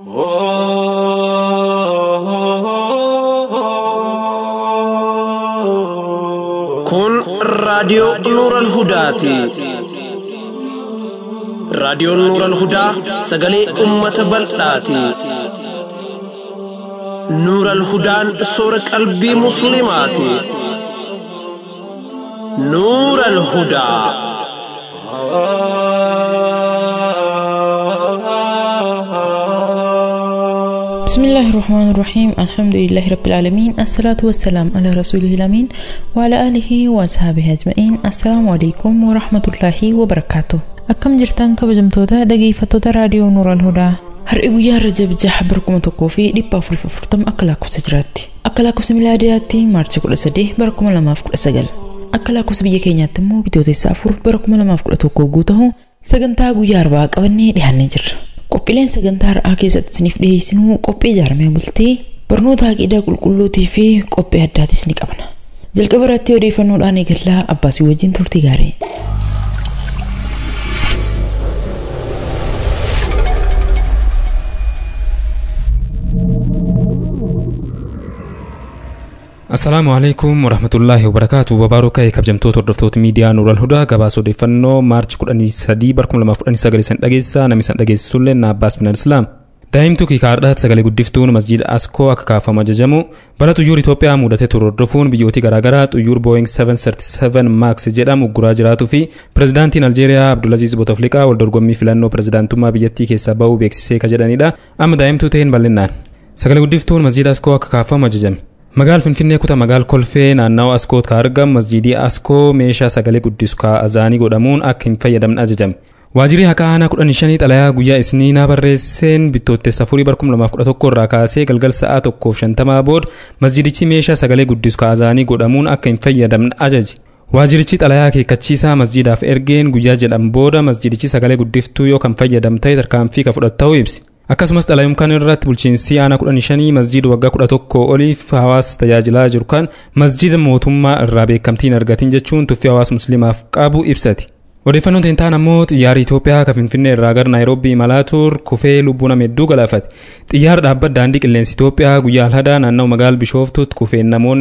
Kun raadiyoo Nuural Hudaati. Raadiyoon Nuural Hudaa sagalee uummata bal'aati. Nuural Hudaan soora qalbii Musliimaati. Nuural Hudaa. بسم الله الرحمن الرحيم الحمد لله رب العالمين الصلاة والسلام على رسوله الأمين وعلى آله وأصحابه أجمعين السلام عليكم ورحمة الله وبركاته أكم جرتان كبجمتوتا دقيفتوتا راديو نور الهدى har'i guyyaa rajab jaha barkuma tokkoo fi dhibba afur afurtama akka lakkoofsa jiraatti akka lakkoofsa milaadiyaatti maarchi kudha sadee bara kuma lamaaf kudha sagal akka lakkoofsa biyya keenyaatti immoo bitootessa afur bara kuma lamaaf kudha tokkoo guutahu sagantaa guyyaa arbaa qabannee dhiyaannee jirra qophiileen sagantaa har'aa keessatti isiniif dhiyeessinuu qophii ijaaramee bultee barnoota aqiidaa qulqulluutii fi qophii addaatis ni qabna jalqaba irratti odeeffannoodhaan eegallaa abbaasii wajjin turtii gaarii. Assalaamu alaikum warahmatullaahi wabarakaatu babaaruu ka'ee kabajamtoota hordoftoota miidiyaa Nuural Hudaa gabaasa odeeffannoo maarchi 13 bara 2019 san dhageessaa namni san dhageessisullee na Abbaas Minal Islaam. Daa'imtuu kiikaadhaatti sagalee guddiftuun masjiida Askoo akka kaafamu ajajamu bara xuyyoor Itoophiyaa mudatee ture hordofuun biyyooti garaagaraa xuyyoor Boeing 737 Max jedhamu guraa jiraatuu fi pirezidaantiin Aljeeriyaa Abdulaziz Bouteflika wal dorgommii filannoo pirezidaantummaa biyyattii keessaa bahuu beeksisee ka jedhanidha. Amma daa'imtuu ta'een bal'innaan. Sagalee guddiftuun masjiida Askoo akka kaafamu ajajame. Magaal Finfinnee kutaa magaal kolfee naannawa Askoot ka argamu masjiidii Askoo meeshaa sagalee guddisu ka azaanii godhamuun akka hin fayyadamne ajajame. Waajirri haqaa aanaa kudhan shanii xalayaa guyyaa isniinaa barreesseen bittootessa afurii bara kuma lamaaf kudha tokko irraa kaasee galgal sa'aa tokkoof shantamaa booda masjiidichi meeshaa sagalee guddisu ka azaanii godhamuun akka hin fayyadamne ajaje. Waajirichi xalayaa akeekkachiisaa masjiidaaf ergeen guyyaa jedhan booda masjiidichi sagalee guddiftuu yoo kan fayyadam ta'e tarkaanfii ka fudhatu ta'uu ibsi. akkasumas xalayuun kan irratti bulchiinsi aanaa kudhan shanii masjiida waggaa kudha tokko oliif hawaasa tajaajilaa jiru kan masjiida mootummaa irraa beekamtiin argatiin jechuun tuffii hawaasa musliimaaf qabu ibsati. Odeeffannoon teentaan ammoo xiyyaarri Itoophiyaa kan Finfinnee irraa gara Naayiroobii imalaa ture kufee lubbuu nama hedduu galaafate. Xiyyaara dhaabbata daandii qilleensa Itoophiyaa guyyaa alhadaa naannoo magaala Bishooftuutti kufeen namoonni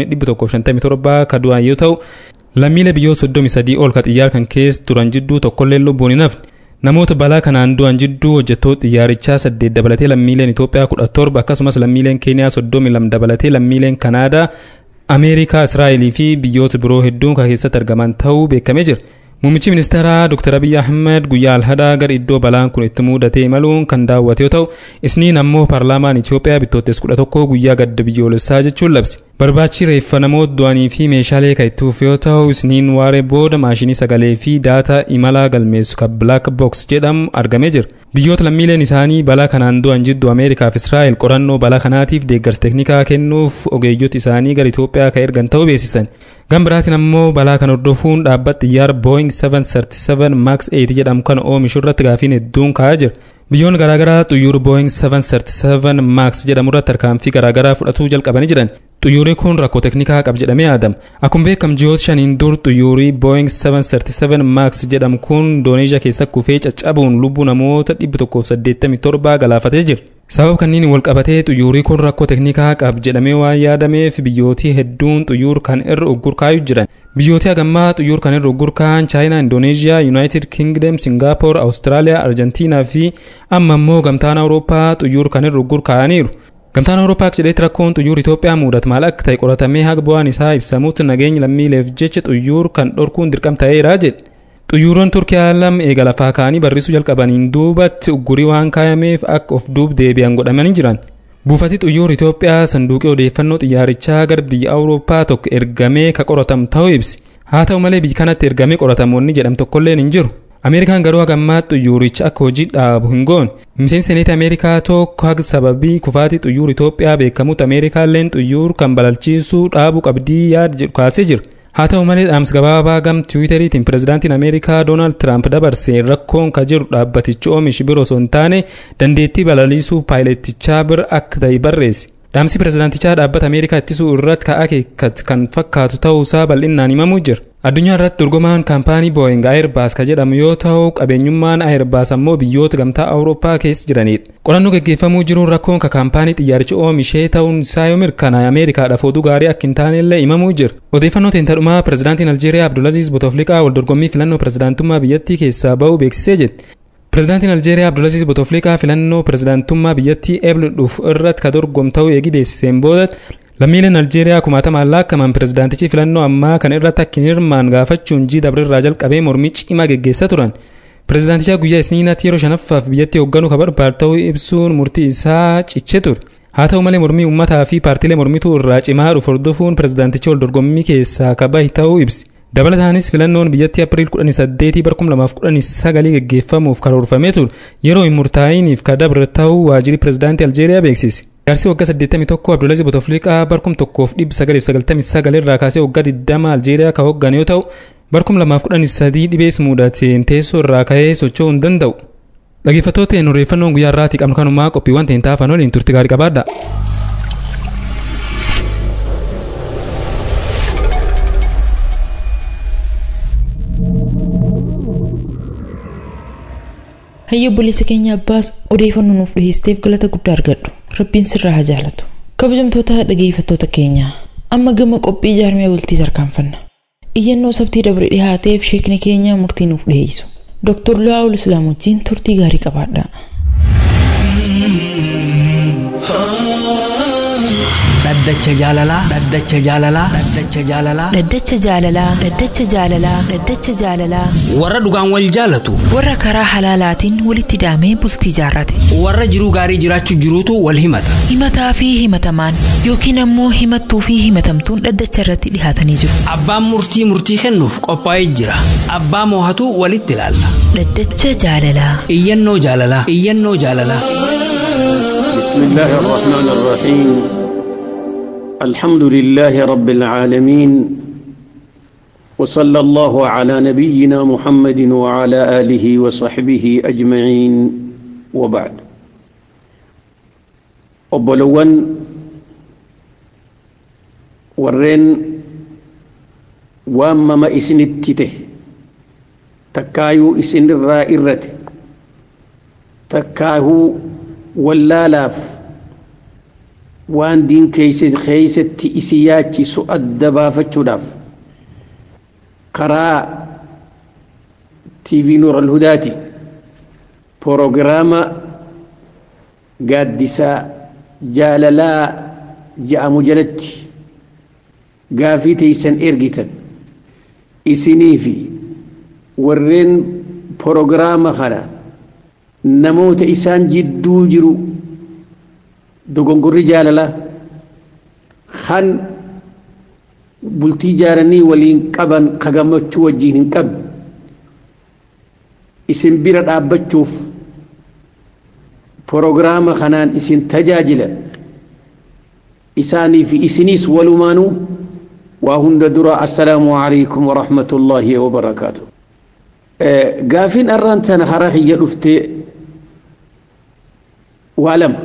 157 ka du'an yoo ta'u lammiilee biyyoota 33 ol ka xiyyaara kan keessa turan jidduu tokkollee lubbuun hin hafne. namoota balaa kanaan du'an jidduu hojjettoota xiyyaarichaa saddeet dabalatee lammiileen Itoophiyaa kudha torba akkasumas lammiileen Keeniyaa soddomii lama dabalatee lammiileen Kanaadaa Ameerikaa Israa'elii fi biyyoota biroo hedduun kan keessatti argaman ta'uu beekamee jira. Muummichi ministeeraa Dr. Abiy Ahmed guyyaa alhadaa gara iddoo balaan kun itti mudatee imaluun kan daawwate yoo ta'u isniin ammoo paarlaamaan Itoophiyaa bittootessa kudha tokkoo guyyaa gadda biyyoolessaa jechuun labse. Barbaachi reeffa namoota du'anii fi meeshaalee kan itti fufe yoo ta'u isniin waaree booda maashinii sagalee fi daataa imalaa galmeessu kan Black Box jedhamu argamee jira. Biyyoota lammiileen isaanii balaa kanaan du'an jidduu Ameerikaa fi Israa'el qorannoo balaa kanaatiif deeggarsa teeknikaa kennuuf ogeeyyota isaanii gara Itoophiyaa kan ergan ta'uu beeksisan. Gan biraatiin ammoo balaa kan hordofuun dhaabbata xiyyaara Boeing 737 Max 8 jedhamu kan oomishu irratti gaafiin hedduun ka'aa jira. Biyyoonni garaagaraa xuyyoora Boeing 737 Max jedhamu irratti tarkaanfii garaagaraa fudhatuu jalqabanii jiran. Xuyyoorri kun rakkoo teeknikaa qaba jedhamee yaadama. Akkuma beekamu ji'oota shaniin dur xuyyoorri Boeing 737 Max jedhamu kun Indooneeshiyaa keessa kufee caccabuun lubbuu namoota 187 galaafatee jira. Sababa kanniin wal qabatee xuyyoorri kun rakkoo teeknikaa qaba jedhamee waan yaadameef biyyootii hedduun xuyyoora kan irra uggurkaa'aa jiran. Biyyooti hagammaa xuyyoora kan irra uggurkaa'an Chaayinaa, Indooneeshiyaa, Yuunaayitid Kingdom, Singaapoor, Awustiraaliyaa, Arjentiinaa fi amma immoo gamtaan Awurooppaa xuyyoora kan irra uggurkaa'aniiru. Gamtaan Awurooppaa jedhetti rakkoon xuyyoora Itoophiyaa mudatu maal akka ta'e qoratamee haga bu'aan isaa ibsamutti nageenya lammiileef jecha xuyyoora kan dhorkuun dirqama ta'eera jedhe. Xuyyooroon Turkiyaa lama eega lafaa ka'anii barrisuu jalqabaniin duubatti uggurii waan kaayameef akka of duub deebi'an godhamanii jiran. Buufati xuyyoora Itoophiyaa sanduuqii odeeffannoo xiyyaarichaa gara biyya Awurooppaa tokko ergamee ka qoratamu ta'uu ibsi. Haa ta'u malee biyya kanatti ergamee qoratamoonni jedhamu tokkolleen hin jiru. Ameerikaan garuu hagammaa xuyyooricha akka hojii dhaabu hin goone. Miseensi seneeta Ameerikaa tokko haga sababii kufaatii xuyyoora Itoophiyaa beekamutti Ameerikaalleen xuyyoora kan balalchiisuu dhaabuu qabdii yaada jedhu kaasee jira. Haa ta'u malee dhaamsa gabaabaa gam tiwiiteriitiin pirezidaantiin Ameerikaa Doonaald Tiraamp dabarsee rakkoon ka jiru dhaabbatichi oomishi biroo osoo hin taane dandeettii balaliisuu paayileetichaa bira akka ta'e barreesse. Dhaamsi pirezidaantichaa dhaabbata Ameerikaa ittisuu irratti ka'aa kan fakkaatu ta'uusaa bal'inaan himamuu jira. addunyaa irratti dorgomaan kaampaanii booying ayirbaas ka jedhamu yoo ta'u qabeenyummaan ayirbaas ammoo biyyoota gamtaa awurooppaa keessa jiranidha qorannoo gaggeeffamuu jiruun rakkoon ka kaampaanii xiyyaarichi oomishee ta'uun isaa yoo mirkanaa'e ameerikaadhaaf oduu gaarii akka hin taanellee himamuu jira odeeffannoo teentadhumaa pirezidaantiin aljeeriyaa abdulaziz botofliqaa wal dorgommii filannoo pirezidaantummaa biyyattii keessaa ba'uu beeksisee jedhe pirezidaantiin aljeeriyaa abdulaziz botofliqaa filannoo pirezidaantummaa biyyattii eeblu dhufu irratti ka dorgomu ta'uu eegi beeksiseen booda lammiileen aljeeriyaa kumaatamaan lakkaa'aman pirezidaantichi filannoo ammaa kan irratti akka hin hirmaanne gaafachuun ji'a dabreerraa jalqabee mormii cimaa geggeessaa turan pirezidaanticha guyyaa isniinaatti yeroo shanaffaaf biyyattii hoogganuu ka barbaadu ta'uu ibsuun murtii isaa cichee ture haa ta'u malee mormii uummataa fi paartiilee mormituu irraa cimaa dhufu hordofuun pirezidaantichi wal dorgommii keessaa ka bahe ta'uu ibsi dabalataanis filannoon biyyattii apiriil 18 bara 2019 geggeeffamuuf karoorfamee ture yeroo hin murtaa'iniif ka dabre ta'uu waajjirri pirezidaantii aljeeriyaa beeksise jaarsi waggaa 81 abdulaziz botofliqaa barkum tokkoof dhibba sagalii fi sagaltamii sagal irraa kaasee waggaa 20 aljeeriyaa ka hooggan yoo ta'u barkum lamaaf kudhanii sadii dhibees mudateen teessoo irraa ka'ee socho'uu hin danda'u. Dhaggeeffattoota odeeffannoon guyyaa irraatii qabnu kanumaa qophiiwwan ta'in taafan waliin turti gaarii qabaadha. Hayya obboleessa keenya abbaas odeeffannoo nuuf dhiyeesteef galata guddaa argadhu. Rabbiin sirraa haa jaalatu. Kabajamtoota dhageeffattoota keenya amma gama qophii jaarmee bultii tarkaanfanna. Iyyannoo sabtii dabre dhihaateef sheekni keenya murtii nuuf dhiyeessu. Dr. Lu'aawul Islaam wajjin turtii gaarii qabaadha. dhaddacha jaalalaa dhaddacha jaalalaa dhaddacha jaalalaa Dhaddacha jaalalaa Dhaddacha jaalalaa Dhaddacha jaalalaa warra dhugaan wal jaalatu warra karaa halaalaatiin walitti daamee bultii jaarrate warra jiruu gaarii jiraachuu jiruutu wal himata himataa fi himatamaan yookiin ammoo himattuu fi himatamtuun dhaddacha irratti dhihaatanii jiru abbaan murtii murtii kennuuf qophaa'ee jira abbaa moohatu walitti ilaalla Dhaddacha jaalalaa iyyannoo jaalalaa iyyannoo jaalalaa بسم الله الرحمن الرحيم الحمد لله رب العالمين وصلى الله على نبينا محمد وعلى آله وصحبه أجمعين وبعد أبلون ورين وأما ما إسن التته تكايو إسن الرائرة تكايو wallaalaaf waan diin keeysatti isi yaachisu adda baafachuudhaaf karaa tv nuur alhudaati proogiraama gaaddisaa jaalalaa ja'amu jalatti gaafii teeysan ergitan isinii fi warreen proogiraama kana namoota isaan jidduu jiru dogongorri jaalalaa kan bultii jaaranii waliin qaban ka gammachuu wajjiin hin qabne isin bira dhaabbachuuf proogiraama kanaan isin tajaajila isaanii fi isiniis walumaanuu waa hunda dura assalaamu alaikum warahmatullaahi wabarakaatu gaafiin arraan tana hara kiyya dhuftee waa lama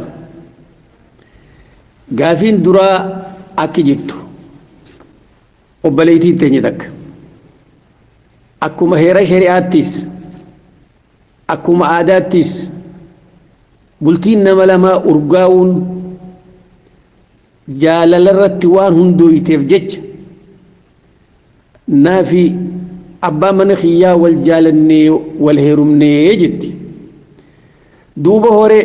gaafiin duraa akki jettu obboleeytiin teenya takka akkuma heera shari'aattis akkuma aadaattis bultiin nama lamaa urgaa'uun jaalala irratti waan hundooyteef jecha naafi abbaa mana kiyyaa wal jaalannee wal heerumnee jetti duuba horee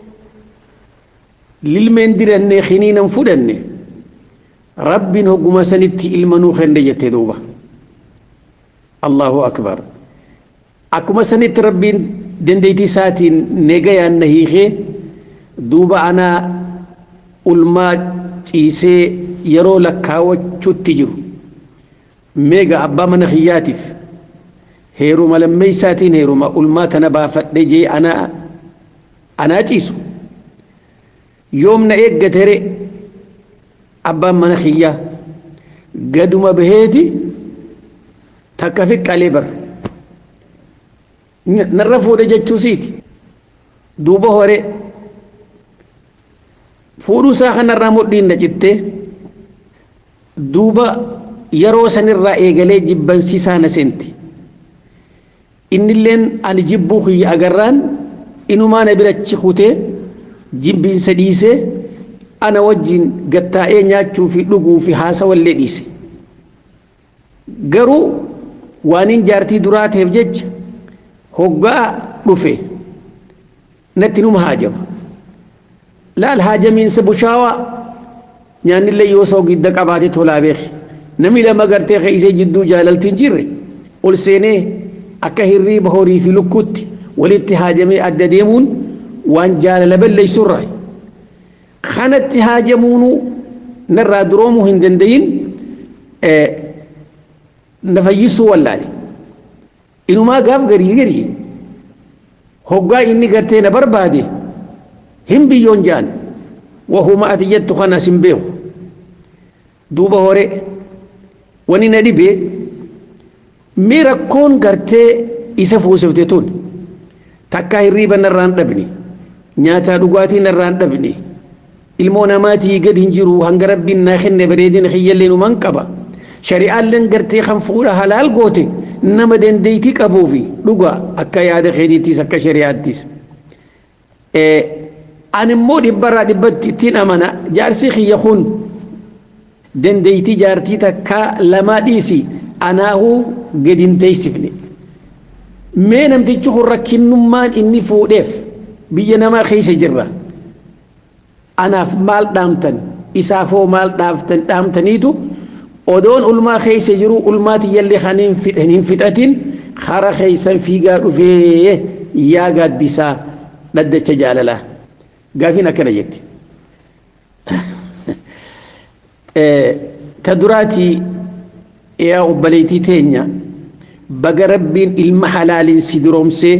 lilmeen dirannee kiniinan fudhanne rabbiin hogguma sanitti ilma nuu kenne jette duuba allahu akbar akkuma sanitti rabbiin dandeetii isaatiin negayaan na hiikee duuba anaa ulmaa ciisee yeroo lakkaawwachuutti jiru meega abbaa mana kiyyaatiif heeruma lammeeysaatiin heeruma ulmaa tana baafadhe jee anaa anaa ciisu yoomna eeggatere abbaan mana kiyyaa gaduma baheeti takka fiqqalee bar narra fuudhe jechuusiiti duuba hore fuudhuu isaa kanarraa modhiin na cittee duuba yeroo sanirraa eegalee jibbansiisaa na seente innilleen ani jibbuu kiyya agarraan inumaa na birachi kutee jibbinsa dhiisee ana wajjin gattaa'ee nyaachuu fi dhuguu fi haasawallee dhiise garuu waanin jaartii duraa ta'eef jecha hoggaa dhufe natti numa haajama laal haajamiinsa bushaawaa nyaannillee yoo soo gidda qabaate tolaa beeki namni lama gartee keeysee jidduu jaalaltiin jirre ol seenee akka hirriiba horii fi lukkuutti walitti haajamee adda deemuun waan jaalala balleeysurraa kanatti haajamuunu narraa duroomuu hin dandayin na fayyisuu wallaale inumaa gaaf garii garii hoggaa inni gartee na barbaade hin biyyoon jaan wahuma ati jettu kanas hin beeku duuba hore wani na dhibee mee rakkoon gartee isa fuusifte tun takkaa hirriiba narraan dhabne nyaataa dhugaatii narraan dhabne ilmoo namaatii gad hin jiru hanga rabbiin naa kenne bareedina kiyyallee numan qaba shari'aalleen gartee kan fuudha halaal goote nama dandeeytii qabuufi dhuga akka yaada keetiittis akka shari'aattis ani immoo dhibbarraa dhibbatti ittiin amana jaarsi kiyya kun dandeeytii jaartii takkaa lamaa dhiisi anaahuu gad hin teeysifne mee namtichi kun rakkinnummaan inni fuudheef biyya namaa keessa jirra anaaf maal dhaamtan isaafoo maal dhaamtan dhaamtaniitu odoon ulmaa keessa jiru ulmaa tiyyallee kan hin fixatin kara keessan fiigaa dhufee yaa gaaddisaa dhaddacha jaalalaa gaafiin akkana jetti ta duraatii yaa obboleettii teenya baga rabbiin ilma halaaliin si duroomsee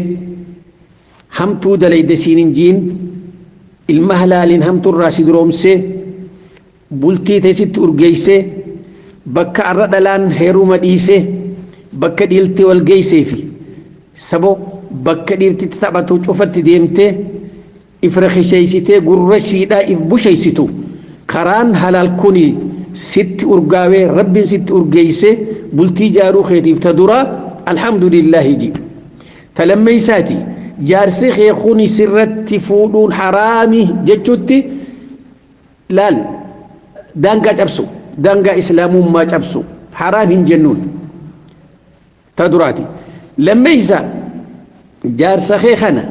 hamtuu dalayde siin hin jiin ilma halaaliin hamtuurraa si duroomsee bultii teessitti urgeeysee bakka arra dhalaan heeruma dhiisee bakka dhiiltii wal geeysee fi sabo bakka dhiirtitti taphatu cufatti deemtee if rakisheeysitee gurra shiidhaa if busheeysitu karaan halaal kuni sitti urgaawee rabbiin sitti urgeeysee bultii jaaruu keetiif ta duraa alhamdulillaahi ji ta lammeeysaati jaarsi kee kuni sirratti fuudhuun haraami jechutti laal daangaa cabsu daangaa islaamummaa cabsu haraam hin jennuun ta duraati lammeeysa jaarsa kee kana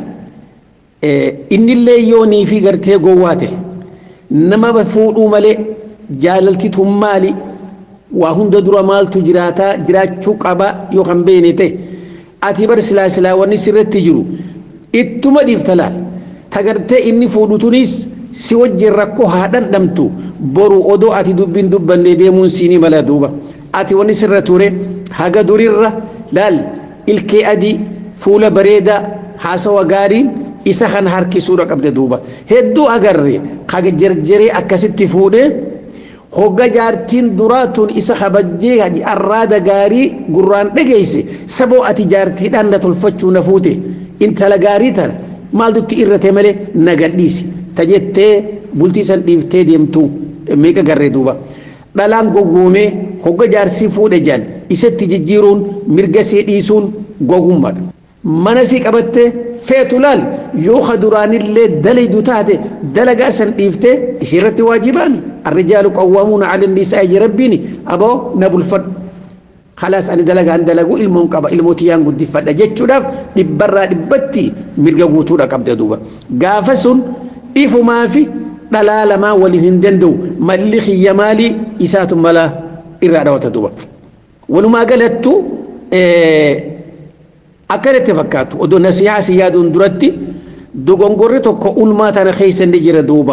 innillee yoo niifi gartee gowwaate nama fuudhuu malee jaalaltituun maali waa hunda dura maaltu jiraataa jiraachuu qaba yoo kan beene ta'e ati bar silaa silaa wanni sirratti jiru ittuma dhiifta laal tagartee inni fuudhutunis si wajjin rakkoo haa dhandhamtu boru odoo ati dubbiin dubbannee deemuun siinii mala duuba ati wanni sirra ture haga durirra laal ilkee adii fuula bareedaa haasawa gaariin isa kan harkisuudha qabde duuba hedduu agarre kaga jarjaree akkasitti fuudhee hogga jaartiin duraatuun isa kabajjee arraada gaarii gurraan dhageeyse saboo ati jaartiidhaan na tolfachuu na fuute intala gaarii tana maaltutti irrate malee na gadhiise ta jettee bultii san dhiiftee deemtu meeqa garree duuba dhalaan goggoomee hogga jaarsii fuudhe jaan isatti jijjiiruun mirga see dhiisuun gogummaadha mana sii qabattee feetu laal yoo ka duraanillee dalaydu taate dalagaa san dhiiftee isirratti waajibaami الرجال قوامون على النساء جربيني أبو نبل فد خلاص أنا دلقا أن دلقوا إلمون قبا إلموتيان قد فد جتشو داف دبرا دبتي مرقا قوتورا قبدا دوبا قافسون إفو ما في دلال ما ولهندندو ملي خي مالي إسات ملا إرادة وتدوبا ولما قالتو إيه akkanatti fakkaatu odoo nasihaa si yaaduun duratti dogongorri tokko ulmaa tana keessa ni jira duuba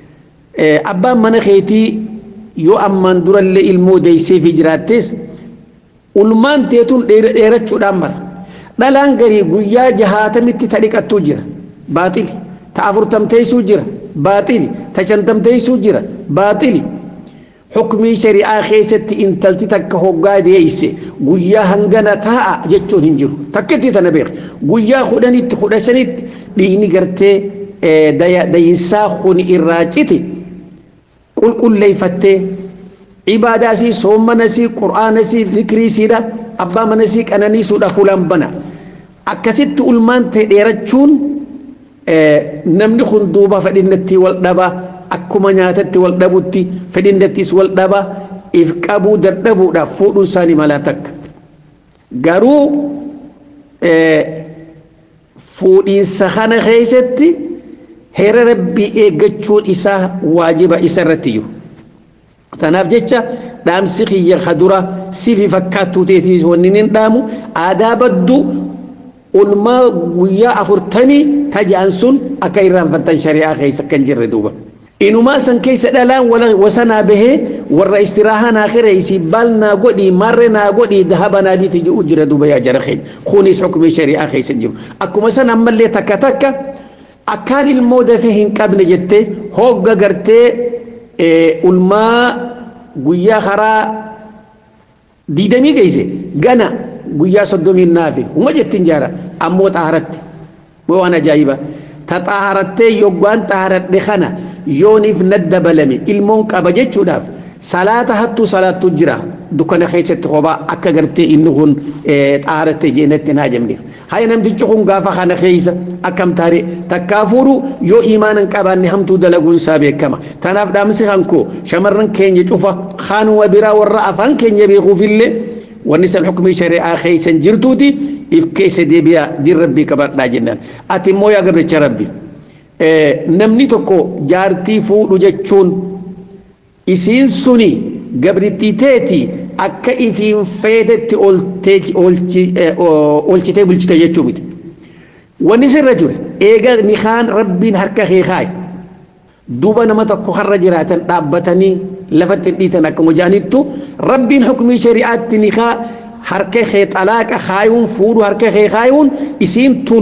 abbaan mana keetii yoo ammaan durallee ilmoo deeysee fi jiraattees ulmaan teetuun dheerachuudhaan mara dhalaan garii guyyaa jahaatamitti ta dhiqattuu jira baaxili ta afurtamteeysuu jira baaxili ta shantamteeysuu jira baaxili حكمي شريعة خيست إن تلتي تك هوغا ديس غويا هنغنا تاء جتون هنجرو تكتي تنبير غويا خدني خدشنيت ديني غرتي ديا دينسا خوني إراجتي قل قل لي فتي ibaadaa sii soommana sii qur'aana sii zikrii siidha abbaa mana sii qananiisuudha fuulaan bana akkasitti ulmaan ta'e dheerachuun namni kun duuba fedhinnatti wal dhaba akkuma nyaatatti wal dhabutti fedhinnattis wal dhaba if qabuu dadhabuudhaaf fuudhuun isaanii malaa takka garuu fuudhiinsa kana keessatti heera rabbii eeggachuun isaa waajiba isa irratti jiru. Tanaaf jecha dhaamsi kiyya kadura sifi fakkaattuu teetiis wanni hin dhaamu aadaa baddu ulmaa guyyaa afurtamii taja'an sun akka irraanfattan shari'aa keessa kan jirre duuba. Inumaa san keessa dhalaan wasanaa bahee warra istiraahaa naa kireessi baal naa godhii marre naa godhii dahaba naa biiti jiru jira duuba yaa jara keenya kunis xukumii shari'aa keessa jiru. Akkuma san ammallee takka takka akkaan ilmoo dafee hin qabne jettee hogga gartee ulmaa guyyaa karaa diidamii geesse gana guyyaa soddomii naafe uma jettiin jaara ammoo xaaratti waan ajaa'ibaa. ta xaaharattee yoggaan xaaharadhe kana yooniif nadda balame ilmoon qaba jechuudhaaf salaata hattuu salaattu jira dukkana keessatti kophaa akka gartee inni kun xaaharattee jeenatti naa jemneef haya namtichi kun gaafa kana keessa akkam taare takkaa fuudhu yoo imaana hin qabaanne hamtuu dalaguun isaa beekama tanaaf dhaamsi hankoo shamarran keenya cufa kaanuma biraa warra afaan keenya beekuufillee wanni san xukumii shari'aa keessan jirtuuti if keessa deebi'aa din rabbii qabadhaa jennaan ati immoo yaa gabricha rabbi namni tokko jaartii fuudhu jechuun isiin suni gabrittii teeti akka ifiin feetetti oolchitee bulchite jechuu miti wanni sirra jure eega nikaan rabbiin harka kee kaaye duuba nama tokko harra jiraatan dhaabbatanii lafatti dhiitan akkuma jaanittu rabbiin xukumii shari'aatti nikaa harka kee xalaaqa kaayuun fuudhu harka kee kaayuun isiin tun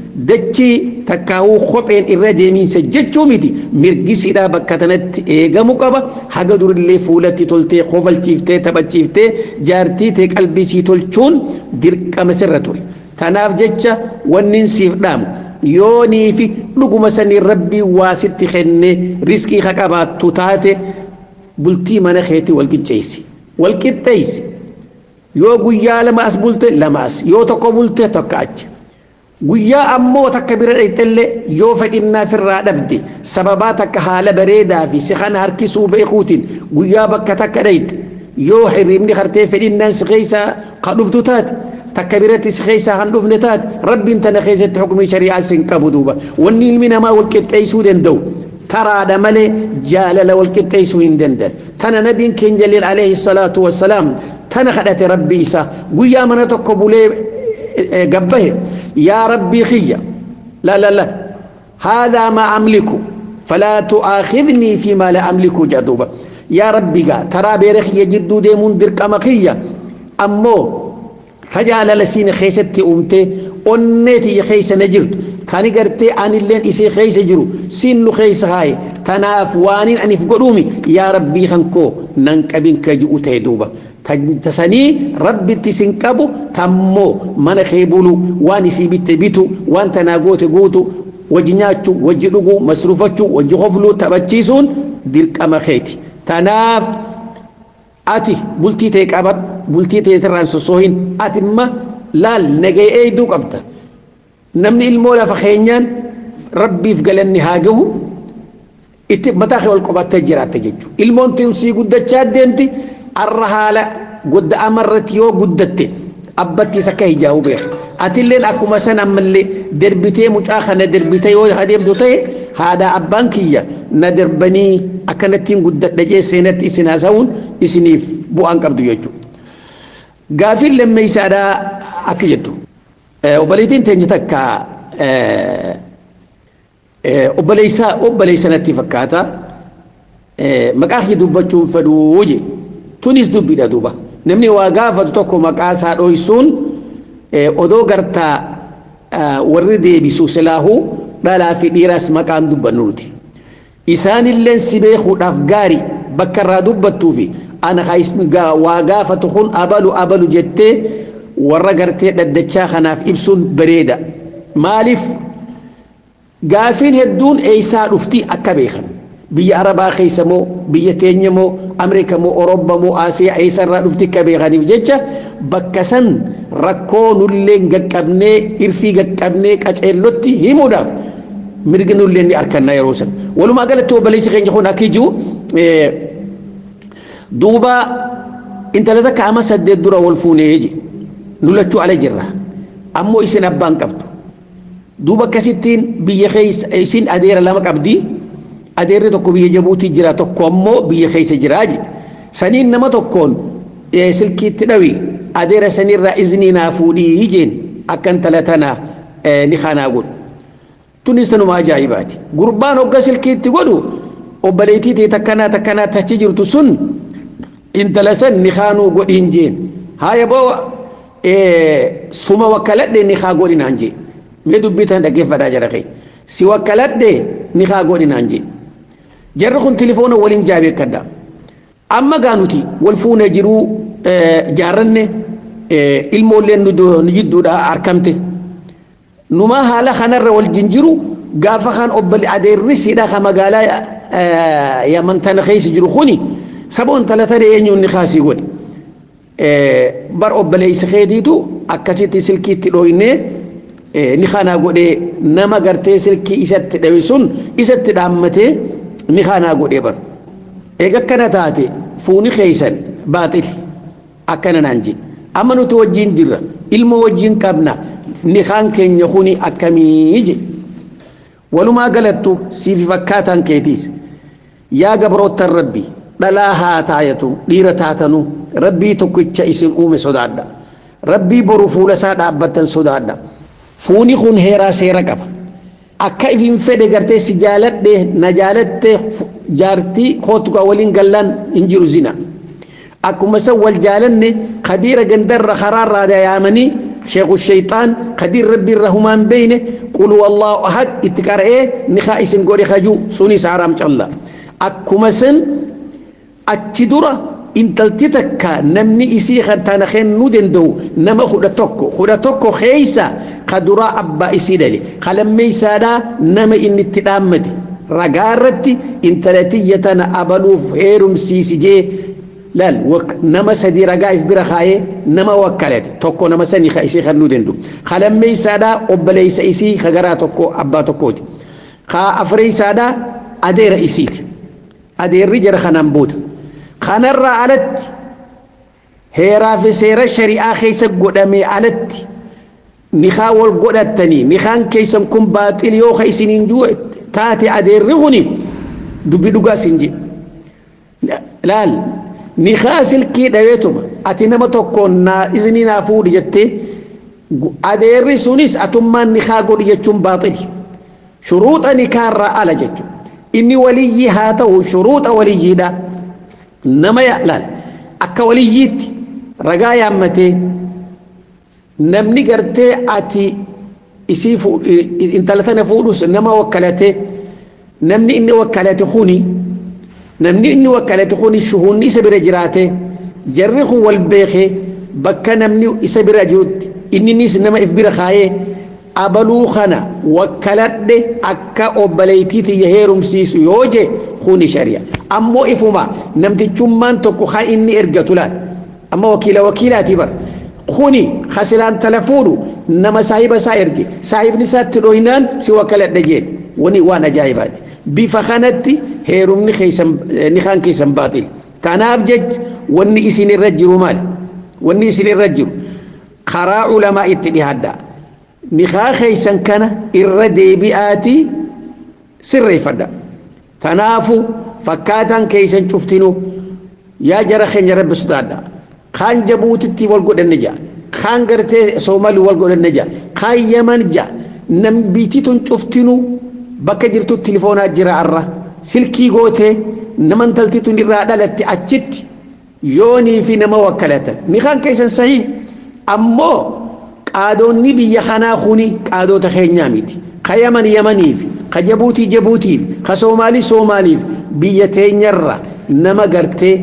dachii takkaawuu kopheen irra deemiinsa jechuu miti mirgisiidhaa bakka tanatti eegamu qaba haga durillee fuulatti toltee kofalchiiftee taphachiiftee jaartii tee qalbisii tolchuun dirqama sirra ture tanaaf jecha wannin siif dhaamu yoonii fi dhuguma sanii rabbii waa sitti kennee riskii ka qabaattu taate bultii mana keetii wal qixxeessi wal qixxeessi yoo guyyaa lama as bulte lama as yoo tokko bulte tokko achi guyyaa ammoo takka bira dhayxellee yoo fedhinnaa firraa dhabde sababaa takka haala bareedaa fi si kana harkisuu beekuutiin guyyaa bakka takka dhayte yoo hirribni hartee fedhinnaan si keessaa ka dhuftu taate takka biratti si keessaa kan dhufne taate rabbiin tana keessatti xukumii shari'aa sin qabu duuba wanni ilmi namaa wal qixxeessuu danda'u taraadha malee jaalala wal qixxeessuu hin danda'an tana nabiin keenya jaleel alayhi salaatu wassalaam tana kadhate rabbii isaa guyyaa mana tokko bulee gabbahe yaa rabbii kiyya la la la haadaa maa amliku falaa tu'aakhidnii fi maa la amliku jedhuuba yaa rabbi gaa taraa beera kiyya jidduu deemuun dirqama kiyya ammoo tajaalala siin keessatti uumtee onnee tiyya keessa na jirtu kani gartee anilleen isii keessa jiru siin nu keessa haaye tanaaf waanin anif godhuumi yaa rabbii kankoo nan qabin ka ji'u ta'e duuba tasanii rabbitti sin qabu tammoo mana kee bulu waan isii bitte bitu waan tanaa goote guutu wajji nyaachuu wajji dhuguu masruufachuu wajji hofluu taphachiisuun dirqama keeti tanaaf ati bultii ta'e qaban bultii ta'e irraan sossoohin ati imma laal nagee eeyduu qabda namni ilmoo lafa keenyaan rabbiif galanni haa gahu itti mataa kee ol qabattee jiraatte jechuudha ilmoon tinsii guddachaa deemti arra haala godda'ama irratti yoo guddatte abbattiis akka hijaa'u beeka atilleen akkuma san ammallee derbitee mucaa kana derbitee yoo adeemtu ta'e haadha abbaan kiyya na derbanii akkanattiin guddadha jee seenatti isin haasa'uun isiniif bu'aan qabdu jechuudha. Gaafiin lammeessaadhaa akka jettu obboleettiin teenya takka obboleessaa obboleessanatti fakkaata maqaa kee dubbachuun fedhuu je tunis dubbiidha duuba namni waa gaafatu tokko maqaa isaa dhoysuun odoo gartaa warri deebisu silaahuu dhalaa fi dhiiraas maqaan dubbannuuti isaanillee si beekuudhaaf gaari bakka irraa dubbattuu fi ana waa gaafatu kun abalu abalu jettee warra gartee dhaddachaa kanaaf ibsuun bareeda maaliif gaafiin hedduun eeysaa dhufti akka beekan biyya arabaa keessa moo biyya teenya moo ameerika moo orobba moo aasiyaa eessarraa dhufti akka beekaniif jecha bakka san rakkoo nullee gaqqabnee irfii gaqqabnee qaceellotti himuudhaaf mirgi nullee ni arkanna yeroo san walumaa galatti obboleessi keenya kun akka jiru duuba intala takka ama saddeet dura wal fuunee je nu lachuu ala jirra ammoo isin abbaan qabdu duuba akkasittiin biyya keessa isin adeera lama qabdii adeerri tokko biyya jabuutii jira tokko ammoo biyya keessa jiraa je saniin nama tokkoon silkiitti dhawi adeera sanirraa iznii naa fuudhii jeen akka intala tana ni kanaa godhu tunis tanuma ajaa'ibaati gurbaan hogga silkiitti godhu obboleettii ta'e takkanaa takkanaa tachi jirtu sun intala san ni kaanuu godhiin jeen haaya boo suma wakkaladhe ni kaa godhinaan jee mee dubbii tan dhaggeeffadhaa jara kee si wakkaladhe ni kaa godhinaan jee jarri kun tilifoona waliin jaabeekkadha amma gaa nuti wal fuuna jiruu jaarranne ilmoolleen nu jidduudha argamte numaa haala kanarra wal jinjiru gaafa kan obbali adeerri siidha ka magaalaa yaman tana keessa jiru kuni saba intala tana eenyuun ni kaasii godhe bar obboleessa keetiitu akkasitti silkiitti dhooynee ni kanaa godhee nama gartee silkii isatti dhawe sun isatti dhaammatee ni kanaa godhee bar eega akkana taate fuuni keeysan baaxili akkana naan jedhe amma nuti wajjin jirra ilma wajjin qabna ni kaan keenya kuni akkamii jedhe walumaa galattu siifi fakkaataan keetiis yaa gabroottan rabbii dhalaa haa taayatu dhiira taatanu rabbii tokkicha isin uume sodaadha rabbii boru fuula isaa dhaabbattan sodaadha fuuni kun heeraa seera qaba akka ifin fedhe gartee si jaaladhe na jaalatte jaartii kootukaa waliin gallaan hin jiru zina akkuma san wal jaalanne kabiira gandarra karaarraa yaamanii sheekhu shayxaan kadiir rabbii irra humaan beeyne qul wallahu ahad itti qara'ee nikaa isin godhe kajuu sunis haraam calla akkuma san achi dura intalti takka namni isii kan tana kennuu danda'u nama kudha tokko kudha tokko keeysa ka duraa abbaa isii dhale ka lammeeysaadhaa nama inni itti dhaammate ragaa irratti intala tiyya tana abaluuf heerumsiisi jee laal nama sadii ragaa if bira kaayee nama wakkalate tokko nama sani ka isii kennuu danda'u ka lammeeysaadhaa obboleeysa isii ka garaa tokko abbaa tokkooti ka afreeysaadhaa adeera isiiti adeerri jara kanaan booda kanarraa alatti heeraa fi seera shari'aa keessa godhamee alatti nikaa wal godhattanii nikaan keessan kun baaxil yoo ka isiniin juu taate adeerri kuni dubbi dhugaa isin jedhe laal nikaa silkii dhaweetuma ati nama tokkoon naa isinii naa fuudhi jettee adeerri sunis atummaan nikaa godhi jechuun baaxili shuruuxa nikaarraa ala jechuun inni waliyyii haa ta'u shuruuxa waliyyiidha nama laal akka waliyyiitti ragaa yaammatee namni gartee ati isii intala tana fuudhus nama wakkalate namni inni wakkalate kuni namni inni wakkalate kuni shuhunni isa bira jiraate jarri kun wal beekee bakka namni isa bira jirutti inninis nama if bira kaayee abaluu kana wakkaladhe akka obboleeytii tiyya heerumsiisu yoo je kuni shari'a ammoo ifuma namtichummaan tokko haa inni ergatu laal amma wakiila wakiilaati bar kuni hasilaan tala fuudhu nama saahiba isaa erge saahibni isaatti dhoynaan si wakkaladhe jeen wani waan ajaa'ibaati bifa kanatti heerumni keessan nikaan keessan baaxil kanaaf jech wanni isin irra jiru maal wanni isin irra jiru karaa ulamaa itti dhihaadhaa nikaa keeysan kana irra deebi'aati sirreeffadha tanaafu fakkaataan keeysan cuftinu yaa jara keenya rabbi sodaadha kaan jabuutitti wal godhanne jaa kaan gartee soomali wal godhanne jaa kaan yaman jaa nam biititun cuftinu bakka jirtu tilifoonaa jira arra silkii gootee nama intaltitun irraa dhalatte achitti yoonii fi nama wakkalatan nikaan keeysan sahii ammoo qaadoonni biyya kanaa kuni qaadoota keenyaa miti ka yaman yamaniif ka jabuutii jabuutiif ka soomaalii soomaaliif biyya teenyarra nama gartee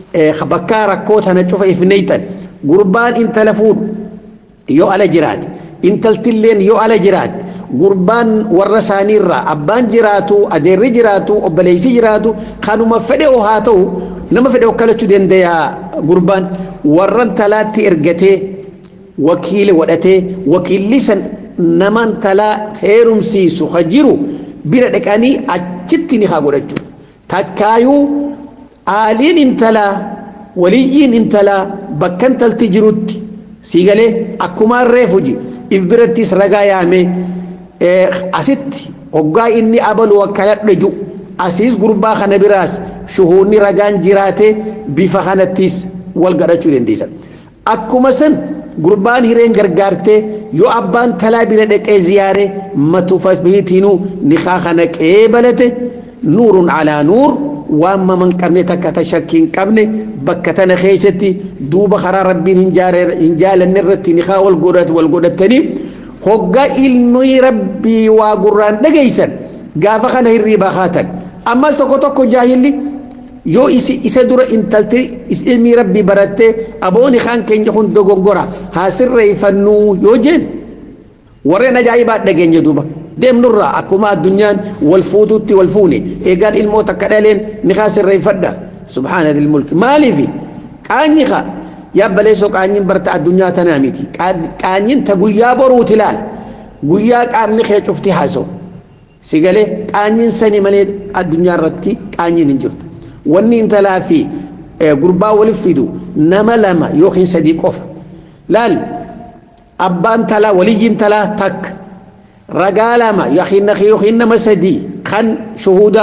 bakkaa rakkoo tana cufa ifneeytan gurbaan intala fuudhu yoo ala jiraate intaltilleen yoo ala jiraat gurbaan warra isaaniirraa abbaan jiraatu adeerri jiraatu obboleessi jiraatu kanuma fedhe haa ta'u nama fedhe okkalachuu danda'a gurbaan warran talaatti ergatee wakiila godhatee wakiilli san naman talaa heerumsiisu ka jiru bira dhaqanii achitti ni haa godhachuu takkaayuu aaliin intalaa waliyyiin intalaa bakka intalti jirutti siigalee akkumaan reefu ji if birattis ragaa yaamee asitti hoggaa inni abalu akkanadha asiis gurbaa kana biraas shuhuunni ragaan jiraate bifa kanattis wal gadhachuu dandeessan akkuma san gurbaan hireen gargaartee yoo abbaan talaa bira dhaqee ziyaare matufa biitiinuu nikaa kana qeebalate nuurun alaa nuur waan maman qabne takka ta shakkii hin qabne bakka tana keessatti duuba karaa rabbiin hin jaalanne irratti nikaa wal godhatanii hoggaa ilmi rabbii waa gurraan dhageeysan gaafa kana hirriibaa haatan ammas tokko tokko jaahilli yoo isa dura intalti ilmi rabbii barattee abooni kaan keenya kun dogongora haa sirreeffannuu yoo jeen warreen ajaa'ibaa dhageenya duuba deemnurraa akkuma addunyaan wal fuututti wal fuune eegaan ilmoo takka dhaleen ni kaa sirreeffadha subhaana dil mulki maaliifi qaanyi ka yabbaleessoo qaanyin barta addunyaa tanaa miti qaanyin ta guyyaa boruuti laal guyyaa qaamni kee cufti haasoo si galee qaanyin sani malee addunyaa irratti qaanyin hin jirtu wanni intalaa fi gurbaa waliif fidu nama lama yookiin sadii qofa laal abbaan talaa waliyyiin talaa takka ragaa lama yookiin nama sadii kan shuhuda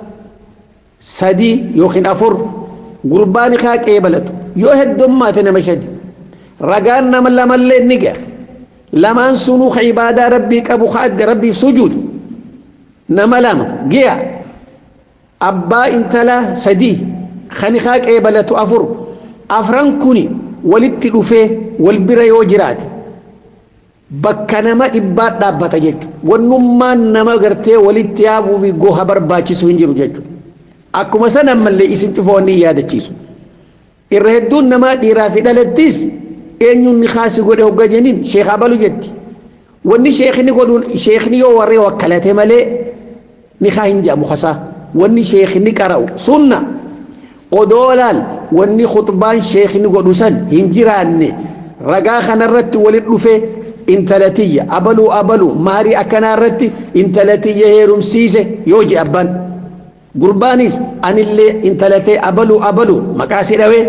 sadii yookiin afur gurbaan kaa qeebalatu yoo heddummaate nama shadi ragaan nama lamallee ni ga'a lamaan sunuu ka ibaadaa rabbii qabu ka adda rabbiif sujuudu nama lama gi'a abbaa intalaa sadii kan kaa qeebalatu afur afran kuni walitti dhufee wal bira yoo jiraate bakka nama dhibbaa dhaabbata jechuudha wannummaan nama gartee walitti yaafuu fi goha barbaachisu hin jiru jechuudha akkuma san ammallee isin cufoonni yaadachiisu irra hedduun namaa dhiiraa fi dhalattis eenyuun ni kaasi godhe hogga jeniin sheek abalu jetti wanni sheekni godhuun sheekni yoo warree wakkalate malee ni kaa hin jedhamu kasaa wanni sheekni qara'u sunna odoo laal wanni khutbaan sheekni godhu san hin jiraanne ragaa kanarratti walit dhufee intalatiyya abaluu abaluu maarii akkanaa irratti intalatiyya heerumsiise yoo je abbaan gurbaanis anillee intalatee abaluu abaluu maqaa si dhawee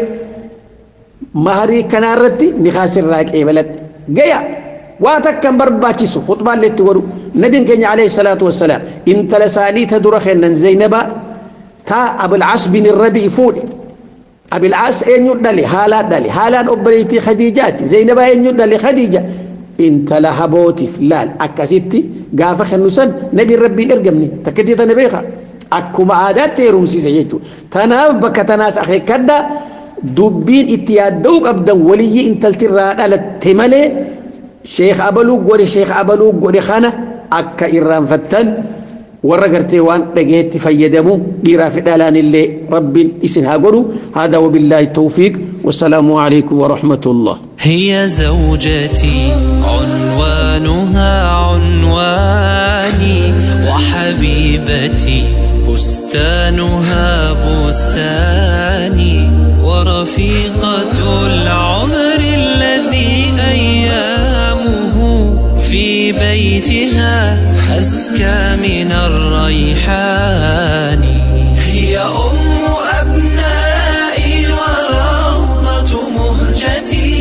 maarii kanaa irratti ni kaasirraa qeebaladhe gaya waa takka hin barbaachisu khutbaallee itti godhu nabiin keenya alayhi salaatu wassalaam intala isaanii ta dura kennan zaynabaa تا أبو العاص بن الربيع فودي أبو العاص أين يدلي حالات دلي حالات أبريتي خديجات زينب أين يدلي خديجة انت لها بوتي فلال أكاسيتي قافة خنوسان نبي ربي ارقمني تكتي تنبيخا أكما عادات تيروم سيسا يجو تناف بك تناس أخي كدا دبين اتيادوك أبدا ولي انت التراد على التمالي شيخ أبلو قولي شيخ أبلو قولي خانة أكا إران فتن warra gartee waan dhageetti fayyadamu dhiiraa fi dhalaan illee rabbiin isin haa godhu hada wabillaahi tawfiiq wassalaamu alaikum warahmatullah هي زوجتي عنوانها عنواني وحبيبتي بستانها بستاني ورفيقة العمر الذي أيامه في بيتها أزكى من الريحان هي أم أبنائي وروضة مهجتي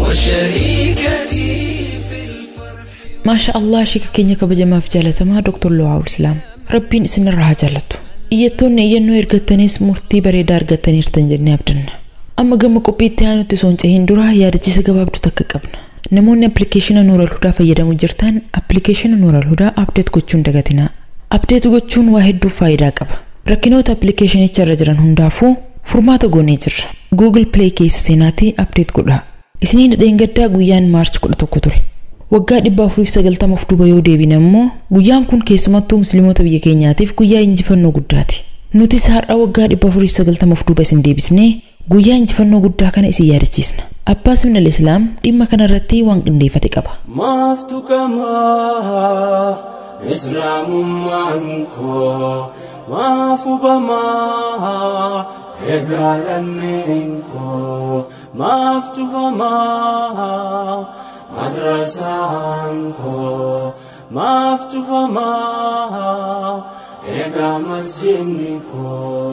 وشريكتي في الفرح maasha allah shika keenya kabajamaaf jaalatamaa doktor Luwaawul Islaam rabbiin isinirraa haa jaallattu iyyattoonni iyyannoo ergattanis murtii bareedaa argattaniirtan jennee abdanna amma gama qophiitti aanutti osoo hin cehin dura yaadachiisa gabaabduu takka qabna namoonni appilikeeshina nuural hudaa fayyadamu jirtan appilikeeshina nuural hudaa abdeet gochuun dagatinaa abdeet gochuun waa hedduuf faayidaa qaba rakkinoota appilikeeshinicha irra jiran hundaafuu furmaata goonee jirra google play keessa seenaatii abdeet godhaa isinii dhadheen gaddaa guyyaan maarch 11 ture waggaa 490 of duuba yoo deebine immoo guyyaan kun keessumattuu musliimoota biyya keenyaatiif guyyaa injifannoo guddaati nutis har'a waggaa 490 of duuba isin deebisnee guyyaa injifannoo guddaa kana isin yaadachiisna Abbaas ibn al-Islaam dhimma kanarratti waan qindeeffate qaba. Maaftu kamaa islaamummaan koo maaf hubamaa egaa lammeen koo maaf tufamaa madrasaan koo maaf tufamaa egaa masjidni koo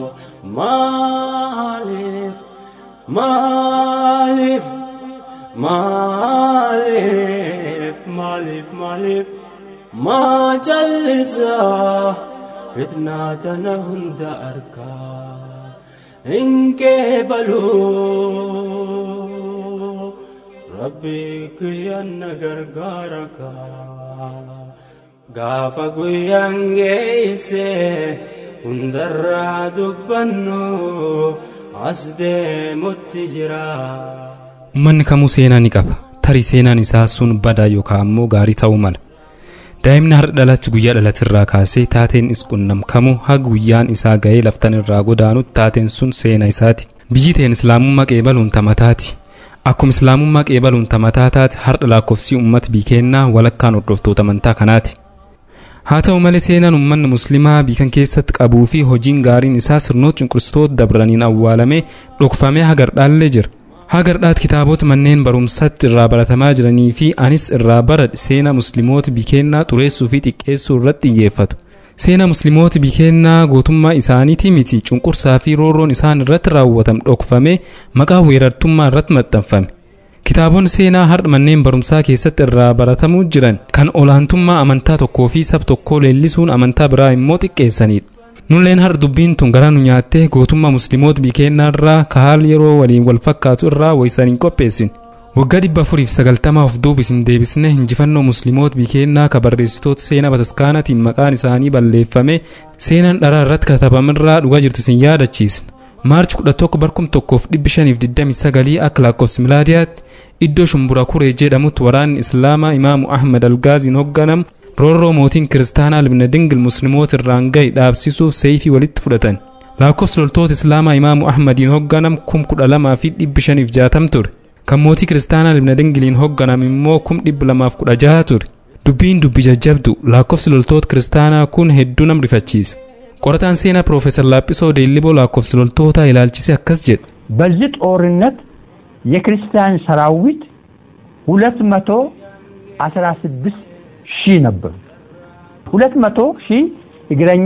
maaliif maaliif maaliif maaliif maaliif maa jallisaa fitnaa tana hunda arkaa hin qeebaluu rabbii kiyyanna gargaara kaa gaafa guyyaan geeyse hundarraa dubbannu as deemutti jira. Uummanni kamuu seenaa ni qaba. Tarii seenaan isaa sun badaa yookaan ammoo gaarii ta'uu mala. Daa'imni har'a dhalatti guyyaa dhalatirraa kaasee taateen isqunnam kamuu haga guyyaan isaa ga'ee laftan irraa godaanutti taateen sun seenaa isaati. Biyyi teen islaamummaa qeebaluun tamataati. Akkuma islaamummaa qeebaluun tamataa taate har'a lakkoofsi uummata biikeennaa walakkaan hordoftoota amantaa kanaati. Haa ta'u malee seenaan uummanni musliimaa biikan keessatti qabuu fi hojiin gaariin isaa sirnoota cunqurstoota dabraniin awwaalamee dhokfamee hagardhaallee jira. Hagardhaat kitaabota manneen barumsaatti irraa baratamaa jiranii fi anis irraa baradhe seenaa musliimoota bikeennaa xureessuu fi xiqqeessuu irratti xiyyeeffatu. Seenaa musliimoota bikeennaa gootummaa isaaniitii miti cunqursaa fi roorroon isaan irratti raawwatame dhokfamee maqaa weerartummaa irratti maxxanfame. Kitaabonni seenaa har'a manneen barumsaa keessatti irraa baratamuu jiran kan olaantummaa amantaa tokkoo fi saba tokkoo leellisuun amantaa biraa immoo xiqqeessanidha. Nulleen har'a dubbiin tun gara nu nyaattee gootummaa musliimoota bikeennaa irraa ka haala yeroo waliin wal fakkaatu irraa waysan hin qopheessin. Waggaa dhibba afuriif sagaltamaa of duuba isin deebisne injifannoo musliimoota bikeennaa ka barreessitoota seenaa bataskaanaatiin maqaan isaanii balleeffame seenaan dharaa irratti katabamirraa dhugaa jirtu isin yaadachiisna. Maarchi 11 barkum tokkoof dhibbi shaniif 29 akka lakkoofsa milaadiyaatti iddoo shumbura kuree jedhamutti waraanni islaamaa imaamu ahmad algaaziin hoogganamu roorroo mootiin kiristaanaa libna dingil musliimoota irraan gahe dhaabsisuuf seeyfii walitti fudhatan lakkoofsi loltoota islaamaa imaamu ahmadiin hoogganamu kum kudha lamaa fi dhibbi shaniif jaatam ture kan mootii kiristaanaa libna dingiliin hoogganam immoo kum dhibba lamaaf kudha jaha ture dubbiin dubbi jajjabdu lakkoofsi loltoota kiristaanaa kun hedduu nam rifachiisa qorataan seenaa piroofeesar laaphisoo deelliboo lakkoofsi loltootaa ilaalchise akkas jedha በዚህ ጦርነት የክርስቲያን ሰራዊት ሁለት መቶ አስራ ስድስት ሺህ ነበሩ። ሁለት መቶ ሺህ እግረኛ